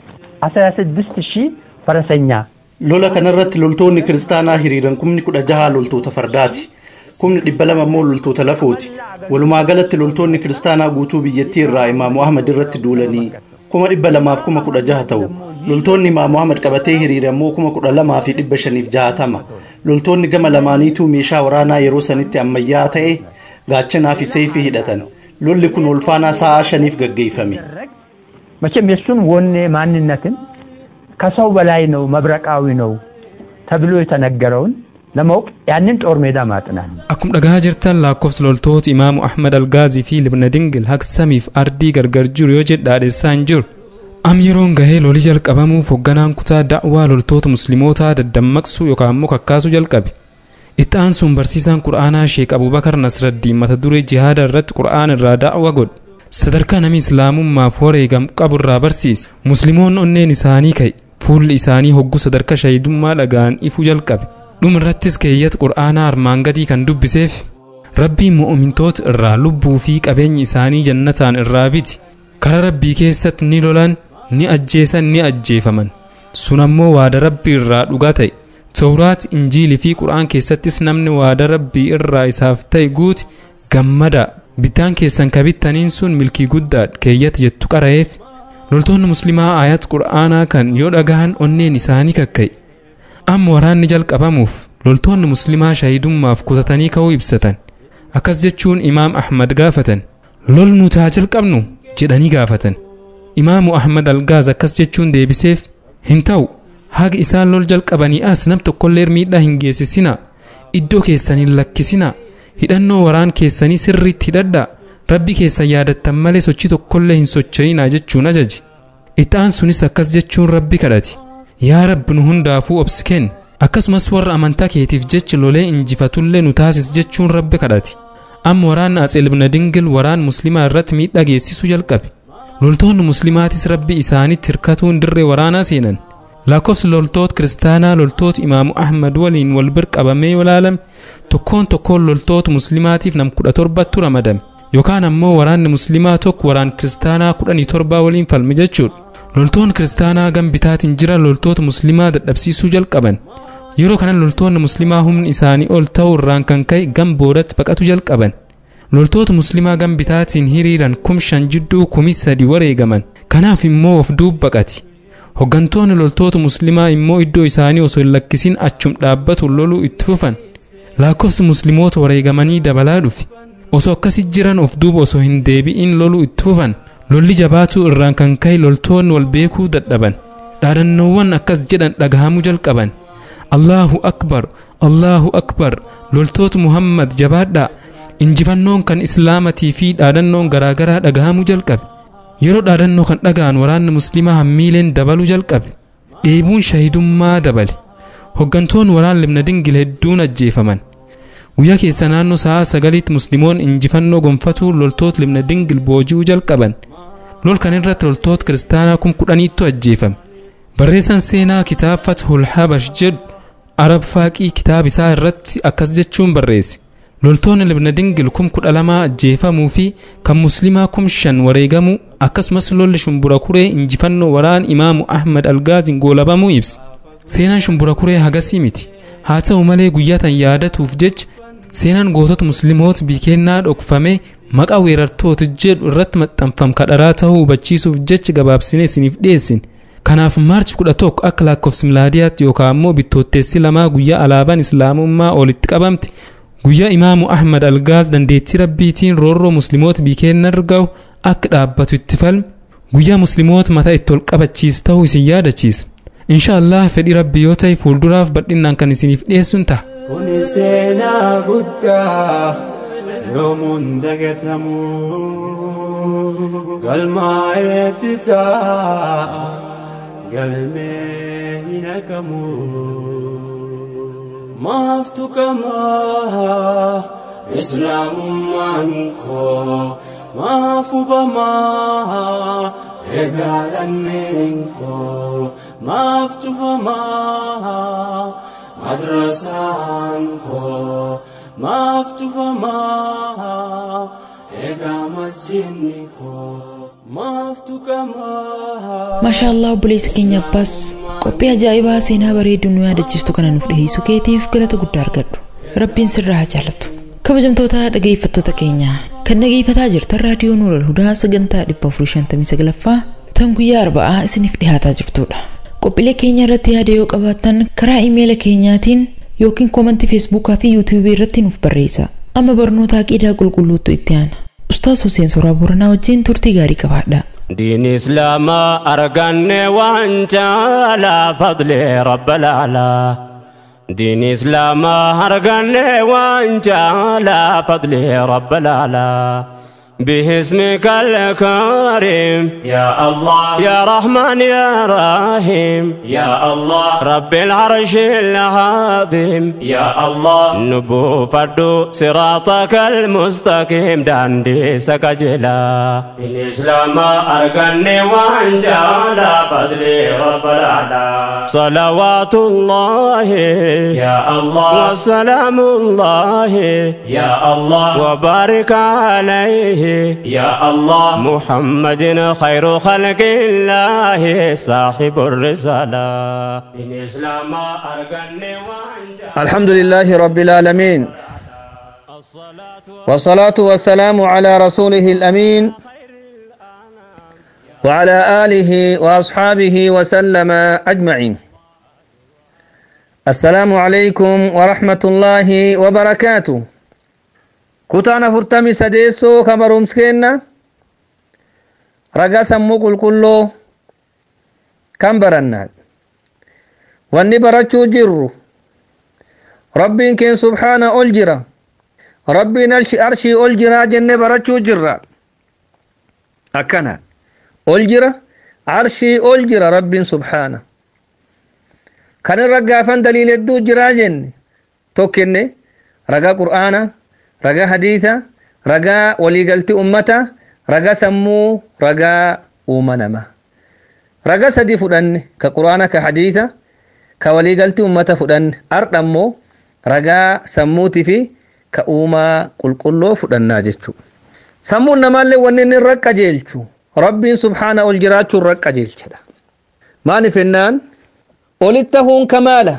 አስራ ስድስት ሺህ ፈረሰኛ lola kanarratti loltoonni kiristaanaa hiriiran kumni kudha jaha loltoota fardaati kumni dhibba lama immoo loltoota lafooti walumaa galatti loltoonni kiristaanaa guutuu biyyattii irraa imaamu ahmad irratti duulanii kuma dhibba lamaaf kuma kudha jaha ta'u loltoonni imaamu ahmad qabatee hiriire immoo kuma kudha lamaa fi dhibba shaniif jahatama loltoonni gama lamaaniituu meeshaa waraanaa yeroo sanitti ammayyaa ta'e gaachanaa fi seeyfii hidhatan lolli kun ulfaanaa sa'aa shaniif gaggeeffame መቼም የእሱን ወኔ ማንነትን ከሰው በላይ ነው መብረቃዊ ነው ተብሎ የተነገረውን ለማወቅ ያንን ጦር ሜዳ ማጥናት ነው። Akkuma dhagaa jirtan lakkoofsi loltoota imaamu Ahmad Algaazii fi Libna Dingil hagsamiif ardii gargar jiru yoo jedhaadheessaa hin jiru. Am yeroon gahee loli jalqabamuuf hoogganaan kutaa da'waa loltoota muslimootaa daddammaqsuu yookaan immoo kakkaasuu jalqabe. Itti aansuun barsiisaan Qura'aanaa Sheek Abubakar Nasraddiin mata duree jihaada irratti Qura'aan irraa da'wa godhe. Sadarkaa namni islaamummaaf wareegam qabu irraa barsiise. Musliimoonni onneen isaanii ka'e. Fuulli isaanii hogguu sadarkaa shahidummaa dhagaan ifuu jalqabe. Dhuma irrattis keeyyata Qura'aanaa armaan gadii kan dubbiseef. Rabbiin mu'umintoota irraa lubbuu fi qabeenyi isaanii jannataan irraa biti. Kara rabbii keessatti ni lolan, ni ajjeesan, ni ajjeefaman. Sun ammoo waada rabbii irraa dhugaa ta'e. Tawraat, Injiilii fi Qura'aan keessattis namni waada rabbii irraa isaaf ta'e guuti gammada. Bitaan keessan kabittaniin sun milkii guddaadha keeyyata jettu qara'eef. Loltoonni muslimaa ayat Qura'aanaa kan yoo dhagahan onneen isaanii kakka'e. Amma waraanni jalqabamuuf loltoonni muslimaa shahidummaaf kutatanii ka'uu ibsatan. Akkas jechuun Imaam Ahmad gaafatan. Lol nuti haa jalqabnu jedhanii gaafatan. Imaamu Ahmad Algaaz akkas jechuun deebiseef hin ta'u haga isaan lol jalqabanii as nam tokkollee miidhaa hin geessisinaa iddoo keessan hin lakkisinaa hidhannoo waraan keessanii sirriitti hidhadhaa rabbi keessan yaadattan malee sochii tokkollee hin socho'inaa jechuun ajaje. Itti aansunis akkas jechuun rabbi kadhate. Yaa rabbi nu hundaafuu obsi kenni akkasumas warra amantaa keetiif jecha lolee injifatullee nu taasis jechuun rabbi kadhate amma waraanni atseel ibna dingil waraan muslimaa irratti miidhaa geessisuu jalqabe loltoonni muslimaatis rabbi isaanitti hirkatuun dirree waraanaa seenan lakkoofsi loltoota kiristaanaa loltoota imaamu ahmad waliin wal bir qabamee yoo ilaalame tokkoon tokkoon loltoota muslimaatiif nam kudha torbatu ramadame yookaan ammoo waraanni muslimaa tokko waraan kiristaanaa kudhanii torbaa waliin falme jechuudha loltoonni kiristaanaa gam bitaatiin jiran loltoota muslimaa dadhabsiisuu jalqaban yeroo kana loltoonni muslimaa humni isaanii ol ta'uu irraan kan ka'e gam boodatti baqatu jalqaban loltoota muslimaa gam bitaatiin hiriiran kum shan jidduu kumi sadi wareegaman kanaaf immoo of duub baqati hoggantoonni loltoota muslimaa immoo iddoo isaanii osoo hin lakkisin achum dhaabbatu loluu itti fufan lakkoofsi musliimoota wareegamanii dabalaa dhufe osoo akkasi jiran of duuba osoo hin deebi'in loluu itti fufan lolli jabaatuu irraan kan ka'e loltoonni wal beekuu dadhaban dhaadannoowwan akkas jedhan dhagahamuu jalqaban allahu akbar allahu akbar loltoota muhammad jabaadhaa injifannoon kan islaamatii fi dhaadannoon garaagaraa dhagahamuu jalqabe yeroo dhaadannoo kan dhaga'an waraanni muslimaa hammiileen dabaluu jalqabe dheebuun shahidummaa dabale hoggantoonni waraan libna dingil hedduun ajjeefaman guyyaa keessa naannoo sa'aa sagaliitti musliimoon injifannoo gonfatuu loltoota libna dingil booji'uu jalqaban lol kan irratti loltoota kiristaanaa kum kudhaniittu ajjeefame barreessan seenaa kitaaba fathul habash jedhu arab faaqii kitaaba isaa irratti akkas jechuun barreesse loltoonni libna dingil kum kudha lamaa ajjeefamuu fi kan muslimaa kum shan wareegamuu akkasumas lolli shumbura kuree injifannoo waraan imaamu ahmad algaaziin goolabamuu ibsa seenaan shumbura kuree hagasii miti haa ta'u malee guyyaa tan yaadatuuf jecha seenaan gootota musliimoota biikennaa dhokfame maqaa weerartoota jedhu irratti maxxanfam kadharaa ta'uu hubachiisuuf jecha gabaabsinee isiniif dhiyeessin kanaaf maarchi 11 akka lakkoofsi milaadiyaatti yookaan ammoo bittootteessi lamaa guyyaa alaabaan islaamummaa olitti qabamte guyyaa imaamu ahmad algaaz dandeettii rabbiitiin roorroo musliimoota biikeenna argahu akka dhaabbatu itti falme guyyaa musliimoota mataa itti ol qabachiis ta'uu isin yaadachiisa insha allah fedhii rabbii yoo ta'e fuulduraaf bal'inaan kan isiniif dhiyeessuun ta'a. Kuni seenaa guddaa yoomuun dagatamu galmaa'eetti taa'a galmee hin haqamu. Maaf tuqamaa islaamummaan koo maaf hubamaa egaa lammeen koo maaf tufamaa. madrasaan koo maaf tufamaa egaa masjidni koo maaf tuqamaa. maashaa allah obboleessa keenya abbaas qophii ajaa'ibaa seenaa bareedduu nu yaadachiistu kana nuuf dhiheessuu keetiif galata guddaa argadhu rabbiin sirraa haa jaalatu kabajamtoota dhageeffattoota keenya kan dhageeffataa jirtan raadiyoo nuural hudaa sagantaa 459ffaa tan guyyaa arba'aa isiniif dhihaataa jirtudha qophiilee keenya irratti yaada yoo qabaattan karaa imeela keenyaatiin yookiin koomantii feesbuukaa fi yuutuubii irratti nuuf barreessa amma barnoota aqiidaa qulqulluutu itti aana ustaas Huseen Soraa Booranaa wajjin turtii gaarii qabaadha. دين إسلام أرقني وانت على فضل رب الأعلى دين إسلام أرقني وانت على فضل رب الأعلى باسمك الكريم يا الله يا رحمن يا رحيم يا الله رب العرش العظيم يا الله نبو فردو صراطك المستقيم داندي سكجلا الإسلام أرقني وانجال فضلي رب الأعلى صلوات الله يا الله وسلام الله يا الله وبارك عليه يا الله محمد خير خلق الله صاحب الرسالة الإسلام أرقني الحمد لله رب العالمين والصلاة والسلام على رسوله الأمين وعلى آله وأصحابه وسلم أجمعين السلام عليكم ورحمة الله وبركاته كتانا فرتمي سديسو كبرومس كينا رقا سمو قل كله كم برنا واني برچو جرو ربين كين سبحانه ألجرا ربين أرشي ألجرا جنة برچو جرا أكنا ألجرا عرشي ألجرا ربين سبحانه kanirra gaafan daliil hedduu jiraa jenne tokkinne ragaa qur'aana ragaa hadiisa ragaa waliigaltii ummata ragaa sammuu ragaa uuma namaa ragaa sadii fudhanne ka qur'aana ka hadiisa ka waliigaltii ummata fudhanne ardha immoo ragaa sammuutii fi ka uumaa qulqulloo fudhannaa jechuudha. sammuun namaallee wanni inni irra qajeelchu rabbiin subhaana ol jiraachuu irra qajeelchedha maaliif jennaan olitti hafuun kamaala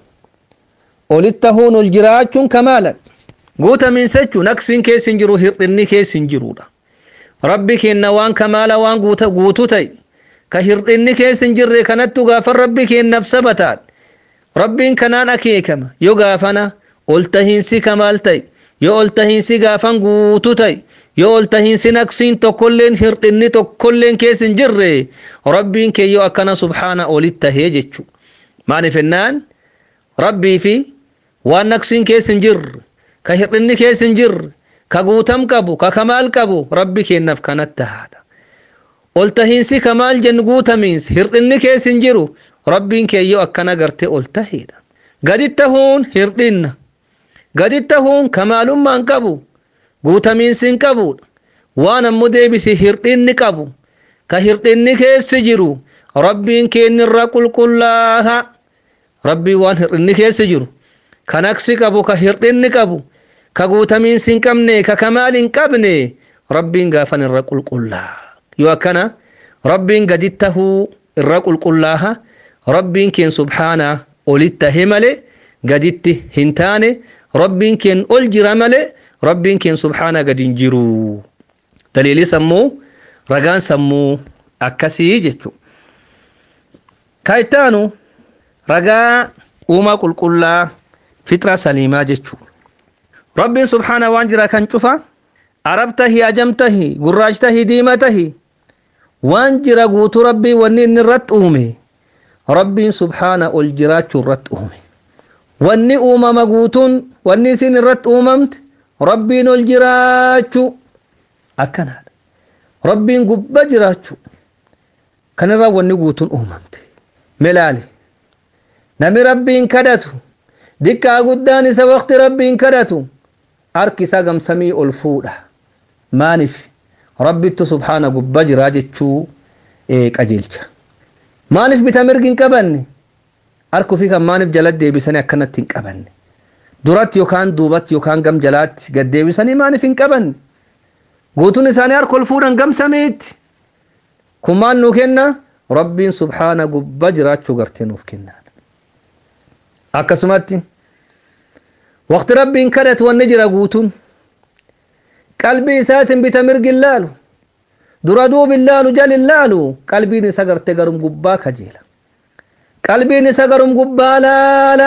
olitti hafuun ol jiraachuun kamaala guutamiinsa jechuun naqsiin keessa hin jiru hir'inni keessa hin jirudha rabbi kenna waan kamaala waan guutuu ta'e ka hir'inni keessa hin jirre kanattu gaafa rabbi kennaaf sabataan rabbiin kanaan akeekama yoo gaafana ol tahiinsi kamaal ta'e yoo ol tahiinsi gaafan guutuu ta'e yoo ol tahiinsi naqsiin tokkolleen hir'inni tokkolleen keessa hin jirre rabbiin kee yoo akkana subhaana olitti tahee jechu maaliif jennaan rabbii fi waan naqsiin keessa hin jirre ka hir'inni keessa hin jirre ka guutam qabu ka kamaal qabu rabbi kennaaf kanatti haadha ol tahiinsi kamaal jennu guutamiinsi hir'inni keessa hin jiru rabbiin kee yoo akkana gartee ol taheedha gaditti tahuun hir'inna gaditti tahuun kamaalummaan qabu guutamiinsi hin qabudha waan ammoo deebisi hir'inni qabu ka hir'inni keessi jiru rabbiin keenyirra qulqullaaha rabbii waan hir'inni keessi jiru ka naqsi qabu ka hir'inni qabu ka guutamiinsi hin qabne ka kamaal hin qabne rabbiin gaafan irra qulqullaa yoo akkana rabbiin gaditti tahuu irra qulqullaaha rabbiin keen subhaana olitti tahe male gaditti hin taane rabbiin keen ol jira male rabbiin keen subhaana gadi hin jiru daliilii sammuu ragaan sammuu akkasii jechu ka ittaanu ragaa uumaa qulqullaa fixra saliimaa jechuu rabbiin subhaana waan jira kan cufa arab tahi ajam tahi gurraach tahi diima tahi waan jira guutuu rabbii wanni inni irratti uume rabbiin subhaana ol jiraachuu irratti uume wanni uumama guutuun wanni isin irratti uumamte rabbiin ol jiraachuu akkanaadha rabbiin gubba jiraachuu kanirraa wanni guutuun uumamte melaali nami rabbiin kadhatu dikkaa guddaan isa waqti rabbiin kadhatu harki isaa gamsamii ol fuudha maaniif rabbittu subhaana gubba jiraa jechuu qajeelcha maaliif bita mirgi hin qabanne harku fi kan maaliif jala deebisanii akkanatti hin qabanne duratti yookaan duubatti yookaan gam jalaatti gad deebisanii maaliif hin qabanne guutuun isaanii harka ol fuudhan gamsamiitti kun maal nuu kenna rabbiin subhaana gubba jiraachuu gartee nuuf kennaadha akkasumatti waqti rabbiin kadhatu wanni jira guutuun qalbii isaatiin bita mirgi laalu dura duubin laalu jalin laalu qalbiin isa garte garum gubbaa kajeela qalbiin isa garum gubbaa laala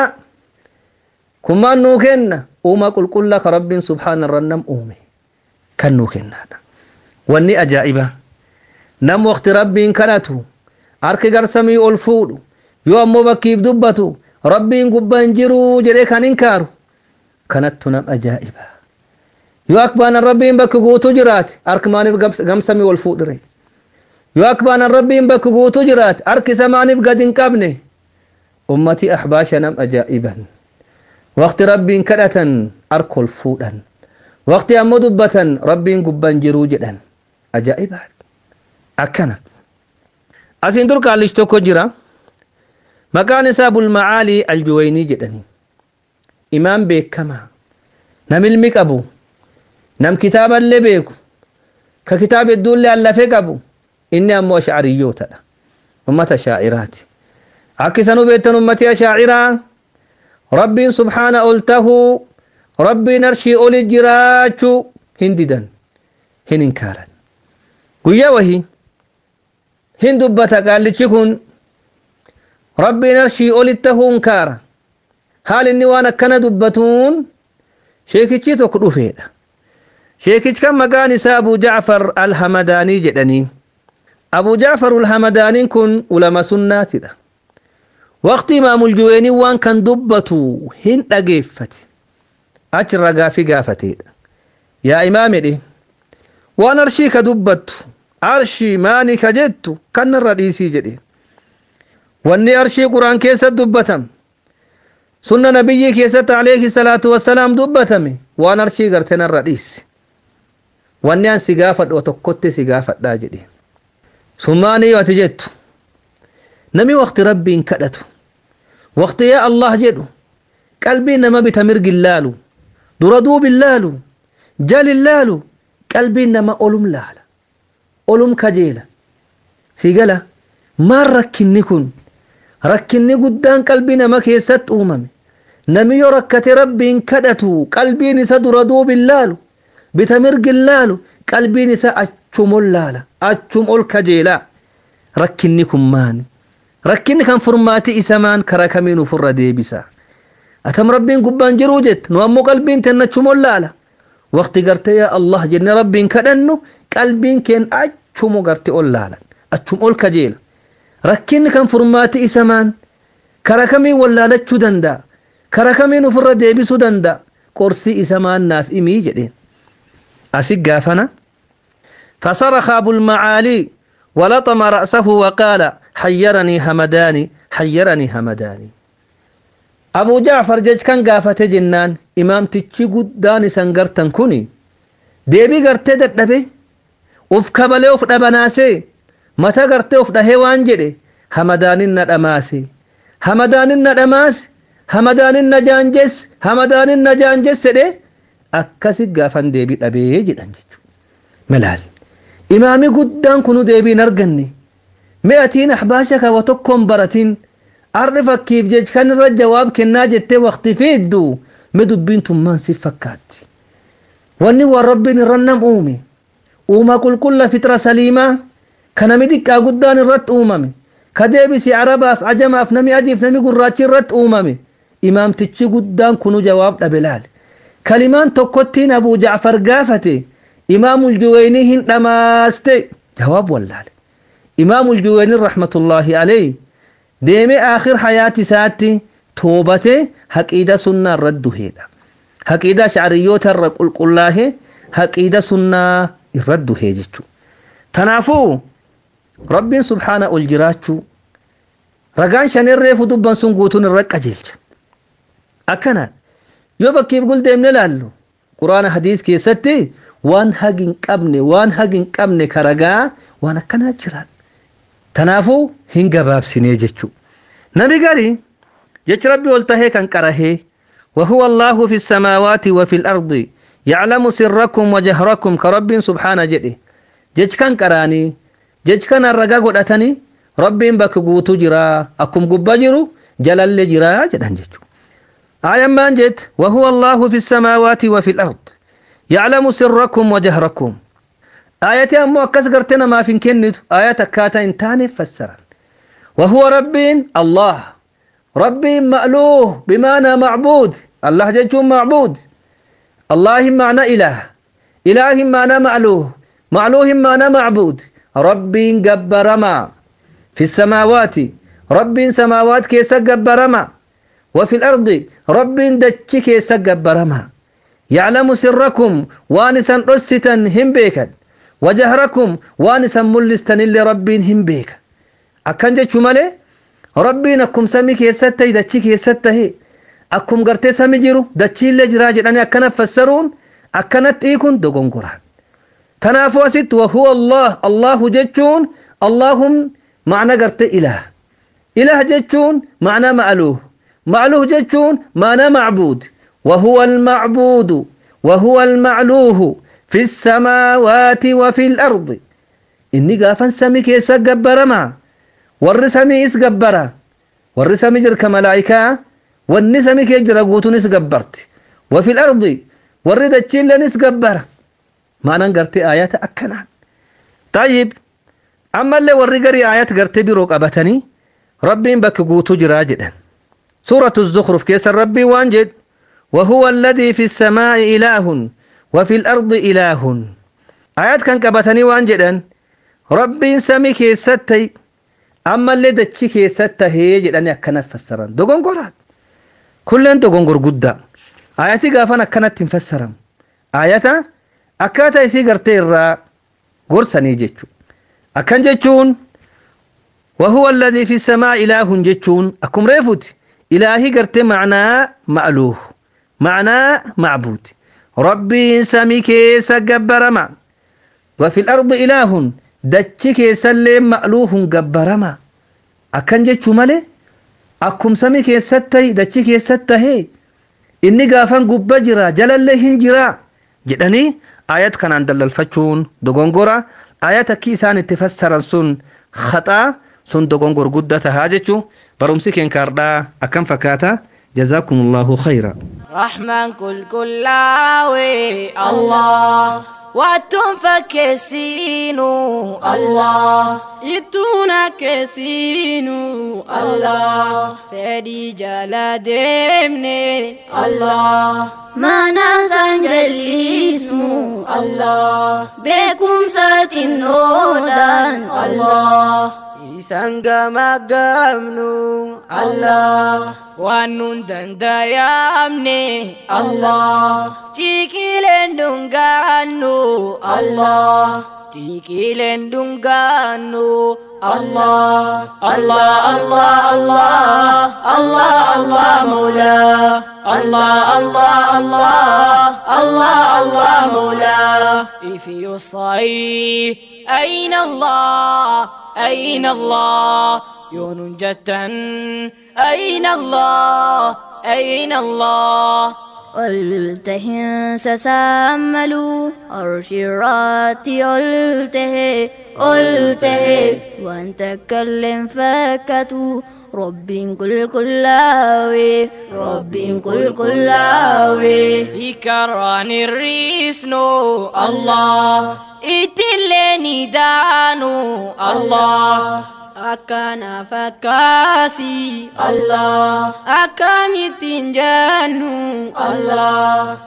kun maan nuu kenna uuma qulqulla ka rabbiin subhaana irra nam uume kan nuu kennaadha wanni ajaa'iba nam waqti rabbiin kadhatu harki garsamii ol fuudhu yoo ammoo bakkiif dubbatu rabbiin gubba hin jiru jedhee kan inkaaru kanattu nam ajaa'iba yoo akbaanan rabbiin bakki guutuu jiraate harki maaniif gamsamii ol fuudhire yoo akbaanan rabbiin bakki guutuu jiraate harki isa maaniif gad hin qabne ummatii ahbaasha nam ajaa'iban waqti rabbiin kadhatan harka ol fuudhan waqti ammoo dubbatan rabbiin gubban jiruu jedhan ajaa'iba akkana asiin dur kaallichi tokko jira maqaan isaa bulmacaalii aljuwaynii jedhanii imaam beekamaa nam ilmi qabu nam kitaaballee beeku ka kitaaba hedduullee allafee qabu inni ammoo ashcariyyootadha ummata shaaciraati akka isan hubeettan ummati ashaaciraa rabbiin subhaana ol tahuu rabbiin arshii oli jiraachuu hin didan hin inkaaran guyyaa wahii hin dubbata qaallichi kun rabbiin arshii oli tahuu inkaara haal inni waan akkana dubbatuun sheekichi tokko dhufeedha sheekichi kan maqaan isaa abu jacfar alhamadaanii jedhanii abu jacfar alhamadaaniin kun ulama sunnaatidha waqti imaamul juweenii waan kan dubbatu hin dhageeffate achirra gaafii gaafateedha yaa imaam jedhe waan arshii ka dubbattu arshii maani ka jettu kanarra dhiisii jedhe wanni arshii quraan keessatti dubbatame sunna nabiyyii keessatti alayhi salaatu wassalaam dubbatame waan arshii garte narra dhiisi wanni an si gaafadhu tokkotti si gaafadhaa jedhe summaanii yoo ati jettu nami waqti rabbiin kadhatu waqti yaa allah jedhu qalbii nama bita mirgin laalu dura duubin laalu jalin laalu qalbiin nama olum laala olum kajeela si gala maan rakkinni kun rakkinni guddaan qalbii nama keessatti uumame nami yoo rakkate rabbiin kadhatu qalbiin isa dura duubin laalu bita mirgin laalu qalbiin isa achum ol laala achum ol kajeela rakkinni kun maani rakkinni kan furmaati isa maan kara kamiin ufirra deebisa atam rabbiin gubbaan jiruu jette nu ammoo qalbiin tenna achum ol laala waqti garte yaa allah jenne rabbiin kadhannu qalbiin keen achumu garte ol laalan achum ol kajeela rakkinni kan furmaati isa maan kara kamiin wallaalachuu danda'a kara kamiin ufirra deebisuu danda'a qorsii isa maan naaf imii jedheen أسيق قافنا فصرخ أبو المعالي ولطم رأسه وقال حيرني همداني حيرني همداني أبو جعفر جج كان قافة جنان إمام تتشي قداني سنقرتن كوني ديبي قرتي دبي وف كبلي وف دبناسي متى قرتي وف دهيوان جدي همداني ندماسي همداني ندماس همداني نجانجس همداني نجانجس سدي akkasit gaafan deebii dhabee jedhan jechuudha. Malaal imaami guddaan kunu deebiin arganne mi'atiin ahbaasha kawa tokkoon baratiin arri fakkiif jech kan irra jawaab kennaa jettee waqti fiiddu mi dubbiin tummaan si fakkaatti. Wanni waan rabbiin irra nam uume uuma qulqulla fitra saliimaa kanami xiqqaa guddaan irratti uumame ka deebisi arabaaf ajamaaf nami adiif nami gurraachi irratti uumame imaamtichi guddaan kunu jawaab dhabe laale. kalimaan tokkottiin abuu jacfar gaafate imaamul juweyni hin dhamaaste jawaab wallaale imaamul juweyni rahmatullaahi alayhi deeme aakhir hayaati isaatti toobate haqiida sunnaa irra duheedha haqiida shacriyoota irra qulqullaahe haqiida sunnaa irra duhee jechuu tanaafuu rabbiin subhaana ol jiraachuu ragaan shanirreefu dubban sun guutuun irra qajeelcha akkanaan yoo bakkiif guldeemne laallu quraana hadiis keessatti waan hagi hin qabne waan hagi hin qabne karagaa waan akkanaa jiran tanaafuu hin gabaabsinee jechuu nabi gari jechi rabbi ol tahee kan qarahee وهو الله في السماوات وفي الأرض يعلم سركم وجهركم كرب سبحانه جده جج كان قراني جج كان الرقا قدتني رب بك قوتو جرا أكم قبا جرو جلال جرا جدان ججو آية ما جت وهو الله في السماوات وفي الأرض يعلم سركم وجهركم آية أمو أكس قرتنا ما في كنت آية كاتا انتاني فسرا وهو رب الله رب مألوه بمعنى معبود الله جيتون معبود الله معنى إله إله معنى مألوه مألوه معنى معبود رب جبر ما في السماوات رب سماوات كيس جبر ما وفي الأرض رب دتشك سجبرما يعلم سركم وانسا رستا هم بيكا وجهركم وانسا ملستا اللي رب هم بيكا أكن جتشو مالي ربينكم سمي كيستا دتشي كيستا هي أكم قرتي سمي جيرو دتشي اللي جراجر أنا أكنا فسرون أكنت إيكون دوغون قرآن تنافو ست وهو الله الله جتشون اللهم معنى قرتي إله إله جتشون معنى مألوه معلوه جتون معنى معبود وهو المعبود وهو المعلوه في السماوات وفي الأرض إني قافا سمي كيسا قبرما ور سمي إس قبرا ور سمي جرك ملائكة وني سمي كيجر قوتون إس قبرت وفي الأرض ور دجيل نس قبرا معنى قرتي آيات أكنا طيب أما اللي ور قري آيات قرتي بروك أبتني ربين بك قوتو جراجدا سورة الزخرف كيس ربي وانجد وهو الذي في السماء إله وفي الأرض إله آيات كان كبتني وانجدا ربي سمي كيستي أما اللي دتشي كيستا هي جداني أكنا فسران دوغون قرات كلن دوغون قر قدا آياتي قافان أكنا تنفسران آياتا أكاتا يسي قرتي الرا قرساني جيتشو أكن جيتشون وهو الذي في السماء إله جتشون أكم ريفوت إلهي قرت معنى مألوه معنى معبود ربي سمي كيس جبرما وفي الأرض إله دتش كيس مألوه جبرما أكن جتشو مالي أكم سمي كيس ستي دتش كيس ستهي إني قافن قبا جرا جلال هنجرا جدني آيات كان عند الفتشون دغونغورا آيات كيسان اتفسر سن خطأ sun dogongor guddata jechu barumsi keen kaardhaa akkam fakkaata جزاكم الله خيرا رحمن كل كلاوي الله واتم فكسينو الله يتونا كسينو الله فدي جلا دمني الله ما ننسى جليسمو الله بكم ساتن نودان الله isan gamagamnu Allah waan nun dandayamne Allah tikileen dungaannu Allah tikileen dungaannu Allah Allah Allah Allah Allah Allah Mawla Allah Allah Allah Allah Allah Mawla if you say أين الله أين الله يون جتا أين الله أين الله قلته سساملوا أرشرات قلته قلته وأن تكلم فكتوا رب كل كلاوي رب كل كلاوي يكران الريسنو الله itileni danu Allah akana fakasi Allah akamitin janu Allah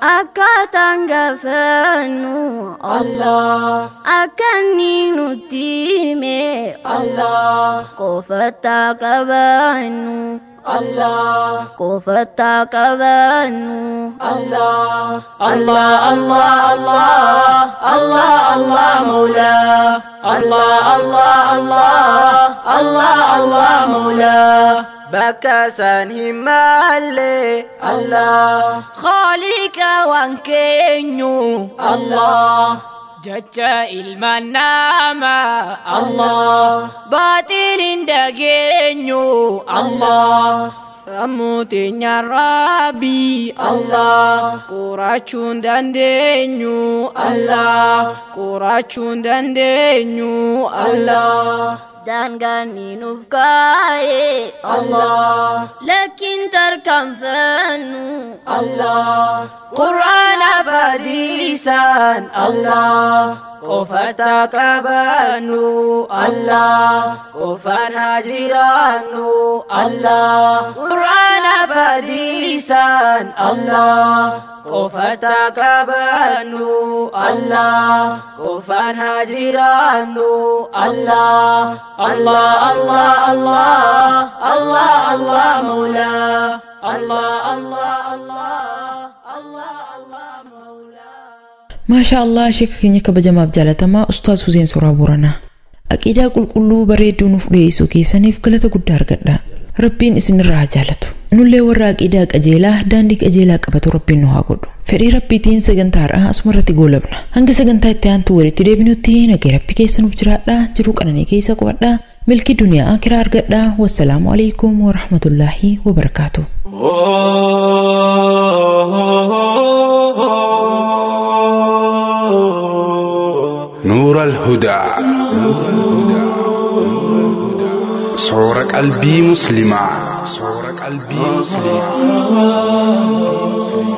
akatangafanu Allah akaninu time Allah kofata kabanu Allah kofata kabanu Allah Allah Allah Allah Allah Allah Mawla Allah Allah Allah Allah Allah Mawla bakasan himalle Allah Khalika wankenyu Allah Jaja ilman nama Allah Batilin dagenyu Allah Samutinya Rabbi Allah Kuracun dan denyu Allah Kuracun dan denyu Allah dan gani nufkaye Allah lakin tarkam fanu Allah Quran fadisan Allah Kofata kabanu Allah Kofan hajiranu Allah Quran fadisan Allah Kofata kabanu Allah Kofan hajiranu Allah Allah Allah Allah Allah Allah Maula Allah Allah Allah Allah Allah Maula maashaa allah sheeka keenya kabajamaaf jaalatamaa ustaaz huseen soraa booranaa aqiidaa qulqulluu bareedduu nuuf dhiyeessuu keessaniif galata guddaa argadha rabbiin isinirraa haa jaalatu nullee warra aqiidaa qajeelaa daandii qajeelaa qabatu rabbiin nu haa godhu fedhii rabbiitiin sagantaadha asumarratti goolabna hanga sagantaa itti aantu walitti deebinutti nagee rabbi keessa nuuf jiraadha jiruu qananii keessa qubadha milkii duniyaa akiraa argadha wassalaamu alaikum warahmatullaahi wabarakaatu نور الهدى صور قلبي مسلمة صور قلبي مسلمة